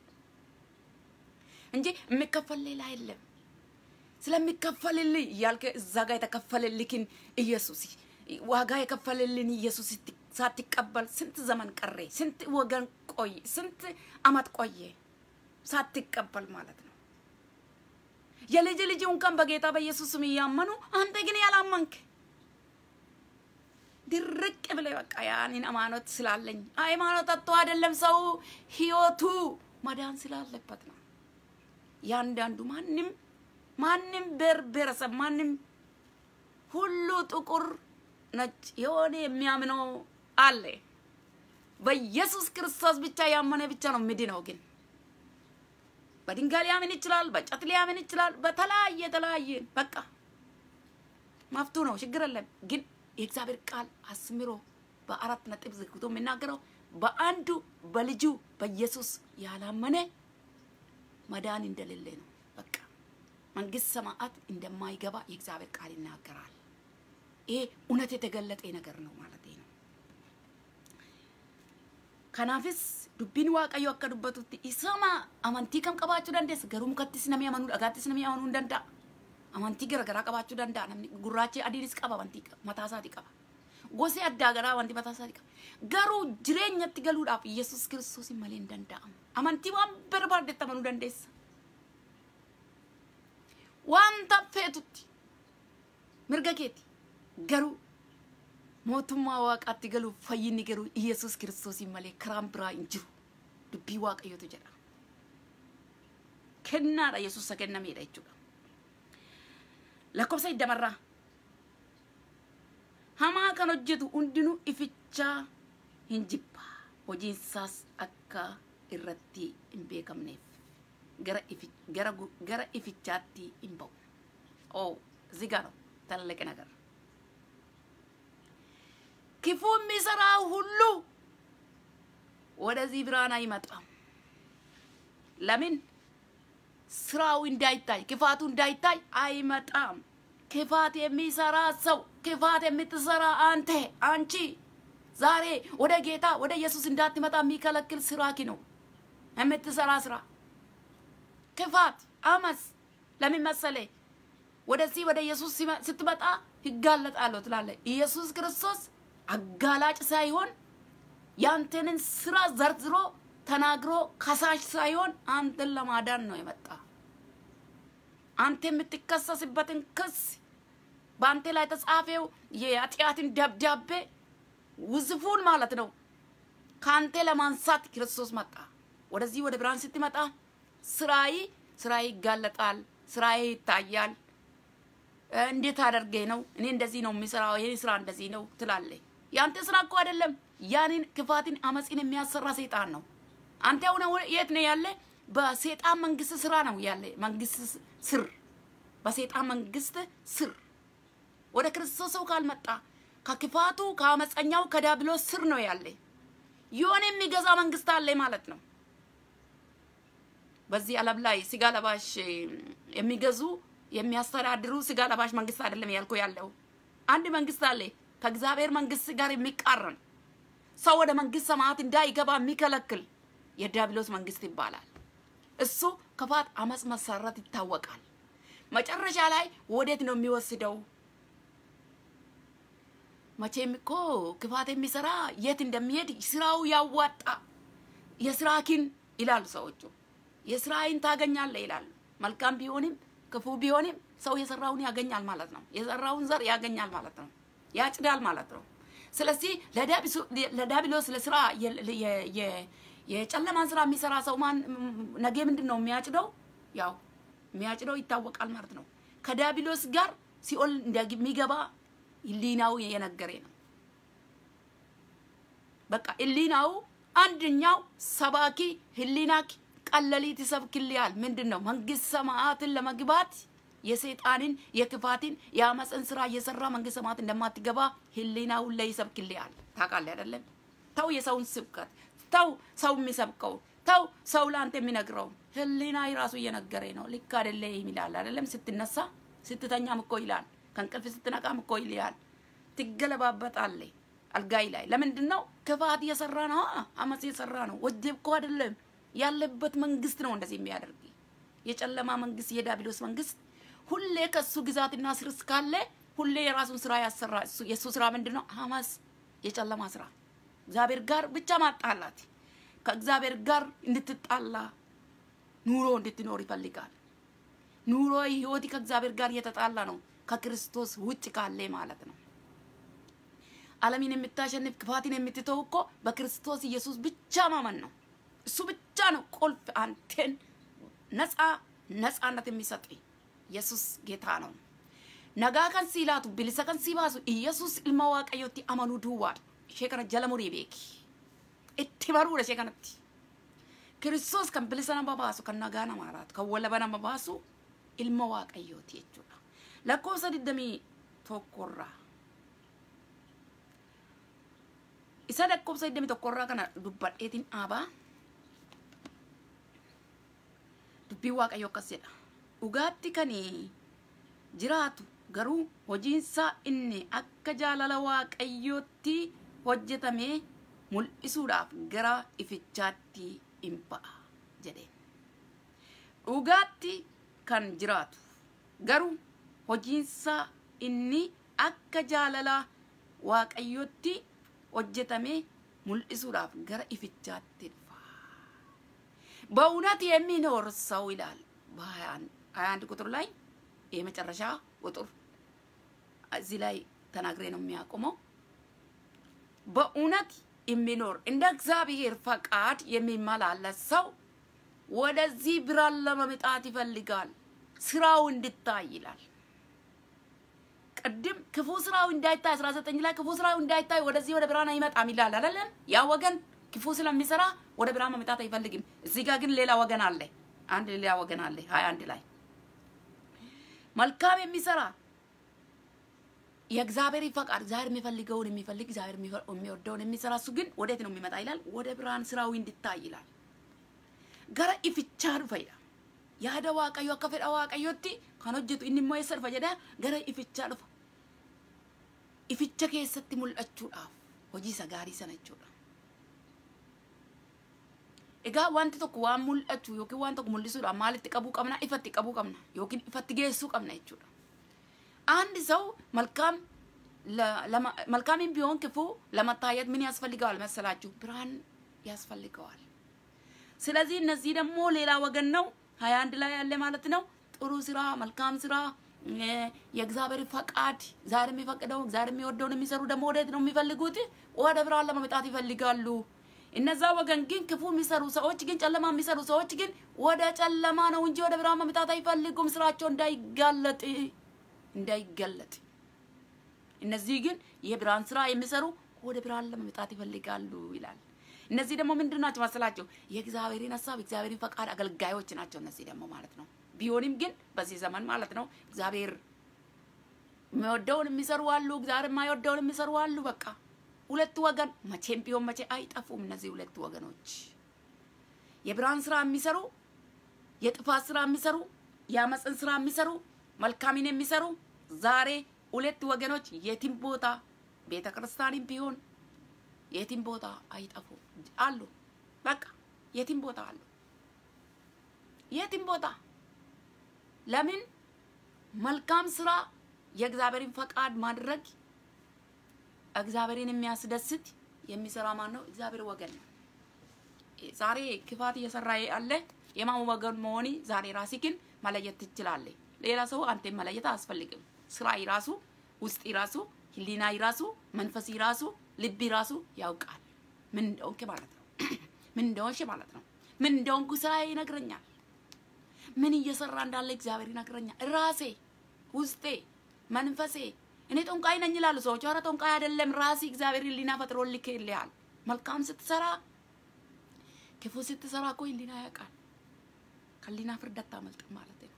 እንጂ የሚከፈል ሌላ የለም። ስለሚከፈልልህ እያልከ እዛ ጋር የተከፈልልክን ኢየሱስ ዋጋ የከፈልልን ኢየሱስ ሳትቀበል ስንት ዘመን ቀረ፣ ስንት ወገን ቆየ፣ ስንት አመት ቆየ ሳትቀበል ማለት ነው። የልጅ ልጅ እንኳን በጌታ በኢየሱስ ስም እያመኑ አንተ ግን ያላመንክ ድርቅ ብለህ በቃ ያንን ሃይማኖት ስላለኝ ሃይማኖት አጥቶ አይደለም ሰው ህይወቱ መዳን ስላለበት ነው። ያንዳንዱ ማንም ማንም ብሔር ብሔረሰብ ማንም ሁሉ ጥቁር ነጭ የሆነ የሚያምነው አለ። በኢየሱስ ክርስቶስ ብቻ ያመነ ብቻ ነው ምድነው። ግን በድንጋይ ሊያምን ይችላል፣ በጨት ሊያምን ይችላል፣ በተለያየ የተለያየ በቃ መፍቱ ነው፣ ችግር የለም። ግን የእግዚአብሔር ቃል አስምሮ በአራት ነጥብ ዝግቶ የሚናገረው በአንዱ በልጁ በኢየሱስ ያላመነ መዳን እንደሌለ ነው። በቃ መንግስት ሰማዓት እንደማይገባ የእግዚአብሔር ቃል ይናገራል። ይሄ እውነት የተገለጠ ነገር ነው ማለት ነው። ከናፍስ ዱቢን ዋቀዮ akka dubbatutti isama amantii kam qabaachuu dandeessa garuu mukattis namni amanuu dhagaattis namni amanuu hin danda'a amantii garaagaraa qabaachuu danda'a namni gurraachi adiinis qaba amantii mataa isaatii qaba gosi addaa garaa wanti mataa isaatii qaba garuu jireenyatti galuudhaaf yesus kiristoos malee hin danda'amu amantii waan barbaaddetti amanuu dandeessa wanta feetutti mirga keeti garuu mootummaa waaqaatti galuuf fayyinni garuu Iyesuus kiristoosiin malee karaan biraa hin jiru. Dubbii waaqayyotu jedha. Kennaadha Yesuus isa kennameedha jechuudha. Lakkoofsa iddamarraa. Hamaa kan hojjetu hundinuu ifichaa hin jibba. Hojiinsaas akka irratti hin beekamneef gara ifi gara gara ifichaatti hin ba'u. Oo zigaa ነው ትልቅ ነገር ክፉ የሚሰራው ሁሉ ወደዚህ ብርሃን አይመጣም። ለምን? ስራው እንዳይታይ ክፋቱ እንዳይታይ አይመጣም። ክፋት የሚሰራ ሰው ክፋት የምትሰራ አንተ አንቺ ዛሬ ወደ ጌታ ወደ ኢየሱስ እንዳትመጣ የሚከለክል ስራኪ ነው የምትሰራ ስራ ክፋት፣ አመስ ለምን መሰለ? ወደዚህ ወደ ኢየሱስ ስትመጣ ይጋለጣለሁ ትላለህ። ኢየሱስ ክርስቶስ አጋላጭ ሳይሆን ያንተንን ስራ ዘርዝሮ ተናግሮ ከሳሽ ሳይሆን አንተን ለማዳን ነው የመጣ። አንተ የምትከሰስበትን ክስ በአንተ ላይ የተጻፈው የኃጢአትን ደብዳቤ ውዝፉን ማለት ነው ከአንተ ለማንሳት ክርስቶስ መጣ። ወደዚህ ወደ ብርሃን ስትመጣ ስራይ ስራይ ይጋለጣል፣ ስራዬ ይታያል። እንዴት አደርጌ ነው እኔ እንደዚህ ነው የሚሰራው፣ የኔ ስራ እንደዚህ ነው ትላለህ። ያንተ ስራ እኮ አይደለም። ያንን ክፋትን አመፅን የሚያሰራ ሰይጣን ነው። አንተ አሁን የት ነው ያለ? በሰይጣን መንግስት ስራ ነው ያለ። መንግስት ስር፣ በሰይጣን መንግስት ስር ወደ ክርስቶስ ሰው ካልመጣ ከክፋቱ ከአመፀኛው ከዲያብሎስ ስር ነው ያለ። የሆነ የሚገዛ መንግስት አለ ማለት ነው። በዚህ ዓለም ላይ ስጋ ለባሽ የሚገዙ የሚያስተዳድሩ ስጋ ለባሽ መንግስት አይደለም ያልኩ ያለው አንድ መንግስት አለ ከእግዚአብሔር መንግስት ጋር የሚቃረን ሰው ወደ መንግስት ሰማያት እንዳይገባ የሚከለክል የዲያብሎስ መንግስት ይባላል። እሱ ክፋት፣ አመፅ መሰረት ይታወቃል። መጨረሻ ላይ ወዴት ነው የሚወስደው? መቼም እኮ ክፋት የሚሰራ የት እንደሚሄድ ስራው ያዋጣ የስራኪን ይላሉ ሰዎቹ። የስራይን ታገኛለህ ይላሉ። መልካም ቢሆንም ክፉ ቢሆንም ሰው የሰራውን ያገኛል ማለት ነው። የሰራውን ዘር ያገኛል ማለት ነው። ያጭዳል ማለት ነው። ስለዚህ ለዲያብሎስ ለስራ የጨለማን ስራ የሚሰራ ሰው ማን ነገ ምንድን ነው የሚያጭደው? ያው የሚያጭደው ይታወቃል ማለት ነው። ከዲያብሎስ ጋር ሲኦል እንደሚገባ ህሊናው የነገሬ ነው። በቃ ህሊናው አንደኛው ሰባኪ ህሊናክ ቀለሊት ይሰብክልያል። ምንድን ነው መንግስት ሰማያትን ለመግባት የሰይጣንን የክፋትን የአመፅን ስራ እየሰራ መንግስት ሰማያት እንደማትገባ ህሊናውን ላይ ይሰብክልያል። ታውቃለህ አይደለም? ተው የሰውን ስብከት ተው፣ ሰው የሚሰብከው ተው፣ ሰው ለአንተ የሚነግረው ህሊና ራሱ እየነገረ ነው። ልክ አይደለም ይላል አይደለም? ስትነሳ ስትተኛም እኮ ይላል፣ ከእንቅልፍ ስትነቃም እኮ ይልሃል። ትገለባበጣለህ አልጋይ ላይ። ለምንድን ነው? ክፋት እየሰራ ነው፣ አመፅ እየሰራ ነው። ወደብ እኮ አይደለም ያለበት መንግስት ነው እንደዚህ የሚያደርግ የጨለማ መንግስት፣ የዲያብሎስ መንግስት ሁሌ ከሱ ግዛትና ስር ካለ ሁሌ የራሱን ስራ ያሰራ። የእሱ ስራ ምንድን ነው? አመፅ፣ የጨለማ ስራ፣ እግዚአብሔር ጋር ብቻ ማጣላት፣ ከእግዚአብሔር ጋር እንድትጣላ ኑሮ እንድትኖር ይፈልጋል። ኑሮ ህይወት ከእግዚአብሔር ጋር እየተጣላ ነው፣ ከክርስቶስ ውጭ ካለ ማለት ነው። ዓለምን የምታሸንፍ ክፋትን የምትተው እኮ በክርስቶስ ኢየሱስ ብቻ ማመን ነው። እሱ ብቻ ነው ቁልፍ አንቴን ነፃ ነፃነት የሚሰጥ ኢየሱስ ጌታ ነው። ነጋ ከን ሲላቱ ብሊሰ ከን ሲባሱ ኢየሱስ ilma waaqayyootti amanuu duwwaadha. Ishee kana jala murii beeki. Itti baruudha ishee kanatti. Kiristoos kan bilisa nama baasu kan nagaa nama laatu kan walaba nama baasu ilma waaqayyooti jechuudha. Lakkoofsa digdamii tokkorraa. Isa lakkoofsa digdamii tokkorraa kana dubbadheetiin dhaabaa. dubbiin waaqayyo akkas jedha dhugaatti kan jiraatu garuu hojiinsaa inni akka jaalala waaqayyootti hojjetame mul'isuudhaaf gara ifichaatti hin ba'a jedheen dhugaatti kan jiraatu garuu hojiinsaa inni akka jaalala waaqayyootti hojjetame mul'isuudhaaf gara ifichaatti በእውነት የሚኖር ሰው ይላል በሀያ አንድ ቁጥር ላይ የመጨረሻ ቁጥር እዚህ ላይ ተናግሬ ነው የሚያቆመው። በእውነት የሚኖር እንደ እግዚአብሔር ፈቃድ የሚመላለስ ሰው ወደዚህ ብርሃን ለመምጣት ይፈልጋል፣ ስራው እንድታይ ይላል። ቅድም ክፉ ስራው እንዳይታይ አስራ ዘጠኝ ላይ ክፉ ስራው እንዳይታይ ወደዚህ ወደ ብርሃን አይመጣም ይላል አይደለም? ያ ወገን ክፉ ስለሚሰራ ወደ ብርሃን መምጣት አይፈልግም። እዚህ ጋር ግን ሌላ ወገን አለ፣ አንድ ሌላ ወገን አለ። ሀያ አንድ ላይ መልካም የሚሰራ የእግዚአብሔር ፈቃድ እግዚአብሔር የሚፈልገውን የሚፈልግ እግዚአብሔር የሚወደውን የሚሰራ እሱ ግን ወዴት ነው የሚመጣ ይላል? ወደ ብርሃን ስራዊ እንድታይ ይላል። ገረ ኢፍቻ ዱፈ ይላል። ያደ ዋቀዮ akka fedha waaqayyotti kan hojjetu inni immoo eessa dhufa jedha gara ifichaa dhufa. Ificha keessatti mul'achuudhaaf hojii isa gaarii sana jechuudha. Egaa wanti tokko waan mul'atu yookiin waan tokko mul'isuudhaaf maalitti qabuu qabna? Ifatti qabuu qabna yookiin ifatti geessuu qabna jechuudha. አንድ ሰው መልካም መልካምም ቢሆን ክፉ ለመታየት ምን ያስፈልገዋል መሰላችሁ? ብርሃን ያስፈልገዋል። ስለዚህ እነዚህ ደግሞ ሌላ ወገን ነው፣ ሀያ አንድ ላይ ያለ ማለት ነው። ጥሩ ስራ፣ መልካም ስራ፣ የእግዚአብሔር ፈቃድ እግዚአብሔር የሚፈቅደው እግዚአብሔር የሚወደውን የሚሰሩ ደግሞ ወዴት ነው የሚፈልጉት? ወደ ብርሃን ለመምጣት ይፈልጋሉ። እነዛ ወገን ግን ክፉ የሚሰሩ ሰዎች ግን ጨለማ የሚሰሩ ሰዎች ግን ወደ ጨለማ ነው እንጂ ወደ ብርሃን መምጣት አይፈልጉም። ስራቸው እንዳይጋለጥ እንዳይገለጥ። እነዚህ ግን የብርሃን ስራ የሚሰሩ ወደ ብርሃን ለመምጣት ይፈልጋሉ ይላል። እነዚህ ደግሞ ምንድን ናቸው መሰላቸው? የእግዚአብሔርን ሀሳብ የእግዚአብሔርን ፈቃድ አገልጋዮች ናቸው። እነዚህ ደግሞ ማለት ነው። ቢሆንም ግን በዚህ ዘመን ማለት ነው እግዚአብሔር የሚወደውን የሚሰሩ አሉ፣ እግዚአብሔር የማይወደውን የሚሰሩ አሉ። በቃ ሁለቱ ወገን መቼም ቢሆን መቼ አይጠፉም። እነዚህ ሁለቱ ወገኖች የብርሃን ስራ የሚሰሩ የጥፋት ስራ የሚሰሩ የአመፅን ስራ የሚሰሩ መልካምን የሚሰሩ ዛሬ ሁለት ወገኖች የትም ቦታ ቤተ ክርስቲያንም ቢሆን የትም ቦታ አይጠፉ አሉ። በቃ የትም ቦታ አሉ። የትም ቦታ ለምን መልካም ስራ የእግዚአብሔርን ፈቃድ ማድረግ እግዚአብሔርን የሚያስደስት የሚሰራ ማን ነው? እግዚአብሔር ወገን ነው። ዛሬ ክፋት እየሰራ ያለ የማን ወገን መሆኒ ዛሬ ራስህን መለየት ትችላለህ። ሌላ ሰው አንተን መለየት አያስፈልግም። ስራ ይራሱ ውስጥ ይራሱ ህሊና ይራሱ መንፈስ ይራሱ ልብ ይራሱ ያውቃል ምን እንደሆንክ ማለት ነው። ምን እንደሆንሽ ማለት ነው። ምን እንደሆንኩ ስራዬ ይነግረኛል። ምን እየሰራ እንዳለ እግዚአብሔር ይነግረኛል። ራሴ ውስጤ መንፈሴ እኔ ጠንቋይ ነኝ ይላሉ ሰዎች። ኧረ ጠንቋይ አይደለም። ራሴ እግዚአብሔር ህሊና ፈጥሮ ልክልሃል። መልካም ስትሰራ ክፉ ስትሰራ እኮ ህሊና ያውቃል። ከህሊና ፍርድ አታመልጥም ማለት ነው።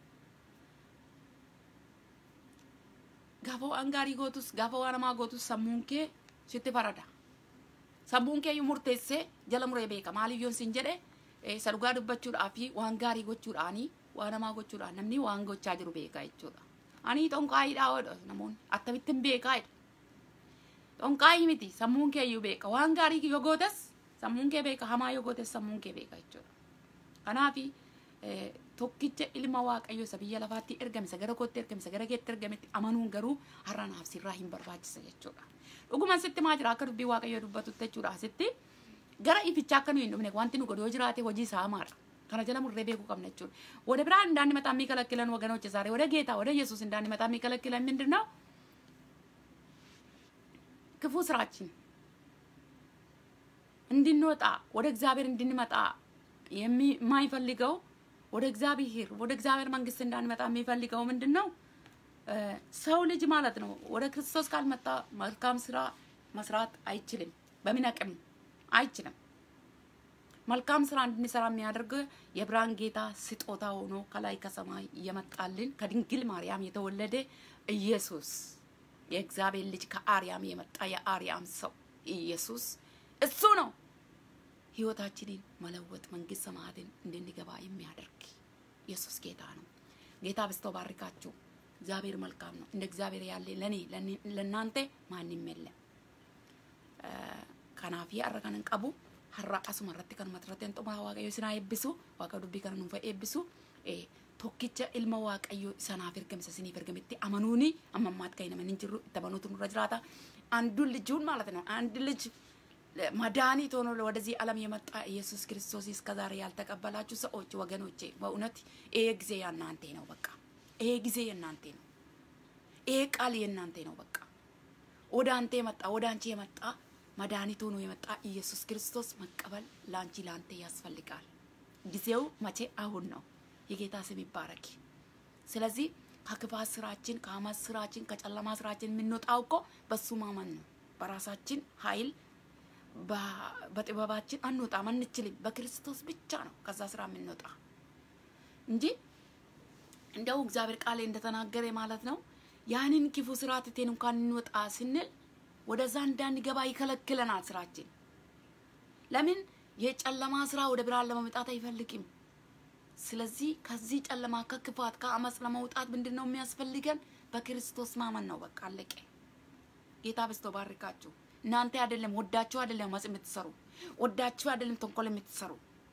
gaafa waan gaarii gootus gaafa waan hamaa gootus sammuun kee sitti farada sammuun kee iyyuu murteessee jala muree beeka maaliyyoon sin jedhe isa dhugaa dubbachuudhaa fi waan gaarii gochuudhaanii waan hamaa gochuudhaan namni waan gochaa jiru beeka jechuudha ani xonqaayiidhaa oodha namoonni akkamittiin beekaa jedha xonqaayii miti sammuun kee iyyuu beeka waan gaarii yoo gootes sammuun kee beeka hamaa yoo gootes sammuun kee beeka jechuudha kanaafi tokkicha ilma waaqayyo isa biyya lafaatti ergame isa gara kootti ergame isa gara keetti ergametti amanuun garuu har'a naaf sirraa hin barbaachisa jechuudha. Dhuguma sitti maa jira akka dubbii waaqayyo dubbatutti jechuudha asitti gara ifichaa akka nu hin dhufne wanti nu godhu yoo jiraate hojii isaa hamaadha. kana jala murree beekuu qabna jechuudha. ወደ ብርሃን እንዳንመጣ የሚከለክለን ወገኖች ዛሬ ወደ ጌታ ወደ ኢየሱስ እንዳንመጣ የሚከለክለን ምንድን ነው? ክፉ ስራችን እንድንወጣ ወደ እግዚአብሔር እንድንመጣ የማይፈልገው ወደ እግዚአብሔር ወደ እግዚአብሔር መንግስት እንዳንመጣ የሚፈልገው ምንድን ነው? ሰው ልጅ ማለት ነው ወደ ክርስቶስ ካልመጣ መልካም ስራ መስራት አይችልም። በምን አቅም አይችልም። መልካም ስራ እንድንሰራ የሚያደርግ የብርሃን ጌታ ስጦታ ሆኖ ከላይ ከሰማይ እየመጣልን ከድንግል ማርያም የተወለደ ኢየሱስ የእግዚአብሔር ልጅ ከአርያም የመጣ የአርያም ሰው ኢየሱስ እሱ ነው ህይወታችንን መለወጥ መንግስት ሰማያትን እንድንገባ የሚያደርግ ኢየሱስ ጌታ ነው። ጌታ በስቶ ባርካችሁ። እግዚአብሔር መልካም ነው። እንደ እግዚአብሔር ያለ ለኔ ለእናንተ ማንም የለም። ከናፊ አረ ከነን ቀቡ har'a asuma irratti kan matarrateen xumura waaqayyo isin haa eebbisu waaqa dubbii kana nuuf eebbisu tokkicha ilma waaqayyo isanaaf ergamisa isiniif ergametti amanuuni amma ammaatti kan namni hin jirru itti amanuutu nurra jiraata አንዱን ልጁን ማለት ነው አንድ ልጅ መድኃኒት ሆኖ ወደዚህ ዓለም የመጣ ኢየሱስ ክርስቶስ እስከዛሬ ያልተቀበላችሁ ሰዎች ወገኖቼ፣ በእውነት ይሄ ጊዜ የእናንተ ነው። በቃ ይሄ ጊዜ የእናንተ ነው። ይሄ ቃል የእናንተ ነው። በቃ ወደ አንተ የመጣ ወደ አንቺ የመጣ መድኃኒት ሆኖ የመጣ ኢየሱስ ክርስቶስ መቀበል ለአንቺ ለአንተ ያስፈልጋል። ጊዜው መቼ? አሁን ነው። የጌታ ስም ይባረክ። ስለዚህ ከክፋት ስራችን፣ ከአመት ስራችን፣ ከጨለማ ስራችን የምንወጣው እኮ በሱ ማመን ነው። በራሳችን ኃይል በጥበባችን አንወጣም፣ አንችልም። በክርስቶስ ብቻ ነው ከዛ ስራ የምንወጣ እንጂ እንደው እግዚአብሔር ቃል እንደተናገረ ማለት ነው ያንን ክፉ ስራ ትተን እንኳን እንወጣ ስንል ወደዛ እንዳንገባ ይከለክለናል ስራችን። ለምን የጨለማ ስራ ወደ ብርሃን ለመምጣት አይፈልግም። ስለዚህ ከዚህ ጨለማ ከክፋት ከአመፅ ለመውጣት ምንድን ነው የሚያስፈልገን? በክርስቶስ ማመን ነው። በቃ አለቀ። ጌታ በስቶ ባርካችሁ። እናንተ አይደለም ወዳችሁ አይደለም አመፅ የምትሰሩ ወዳችሁ አይደለም ተንኮል የምትሰሩ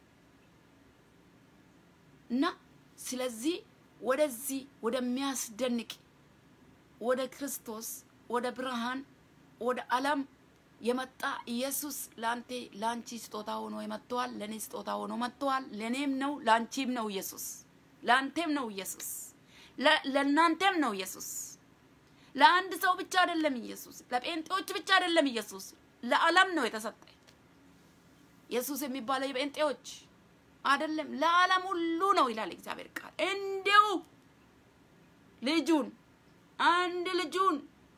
እና ስለዚህ ወደዚህ ወደሚያስደንቅ ወደ ክርስቶስ ወደ ብርሃን ወደ ዓለም የመጣ ኢየሱስ ለአንተ ለአንቺ ስጦታ ሆኖ መጥተዋል። ለእኔ ስጦታ ሆኖ መጥተዋል። ለእኔም ነው ለአንቺም ነው ኢየሱስ። ለአንቴም ነው ኢየሱስ። ለእናንተም ነው ኢየሱስ። ለአንድ ሰው ብቻ አይደለም ኢየሱስ። ለጴንጤዎች ብቻ አይደለም ኢየሱስ። ለዓለም ነው የተሰጠ ኢየሱስ የሚባለው የጴንጤዎች አይደለም፣ ለዓለም ሁሉ ነው ይላል እግዚአብሔር ቃል። እንዲሁ ልጁን አንድ ልጁን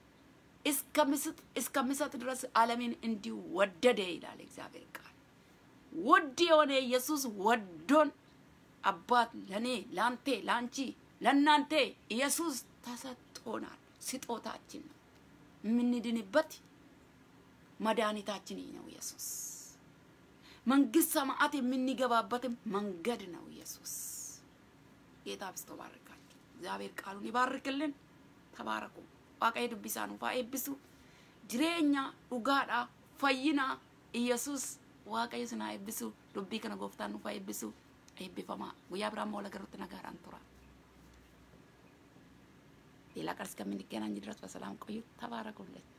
እስከሚሰጥ ድረስ ዓለምን እንዲሁ ወደደ ይላል እግዚአብሔር ቃል። ውድ የሆነ ኢየሱስ ወዶን አባት ለእኔ ለአንቴ ለአንቺ ለእናንተ ኢየሱስ ተሰጥቶናል፣ ስጦታችን ነው። የምንድንበት መድኃኒታችን ነው ኢየሱስ። መንግስት ሰማዓት የምንገባበትም መንገድ ነው ኢየሱስ። ጌታ ብስቶ ባርካችሁ። እግዚአብሔር ቃሉን ይባርክልን። ተባረኩ። waaqayyo dubbisaan ufaa eebbisu jireenya dhugaadha fayyina iyesus waaqayyo sinaa eebbisu dubbii kana gooftaan nufaa eebbisu eebbifamaa guyyaa biraa immoo lagarutti nagaadhaan tura ሌላ ቀን እስከምንገናኝ ድረስ በሰላም ቆዩ። ተባረኩልን።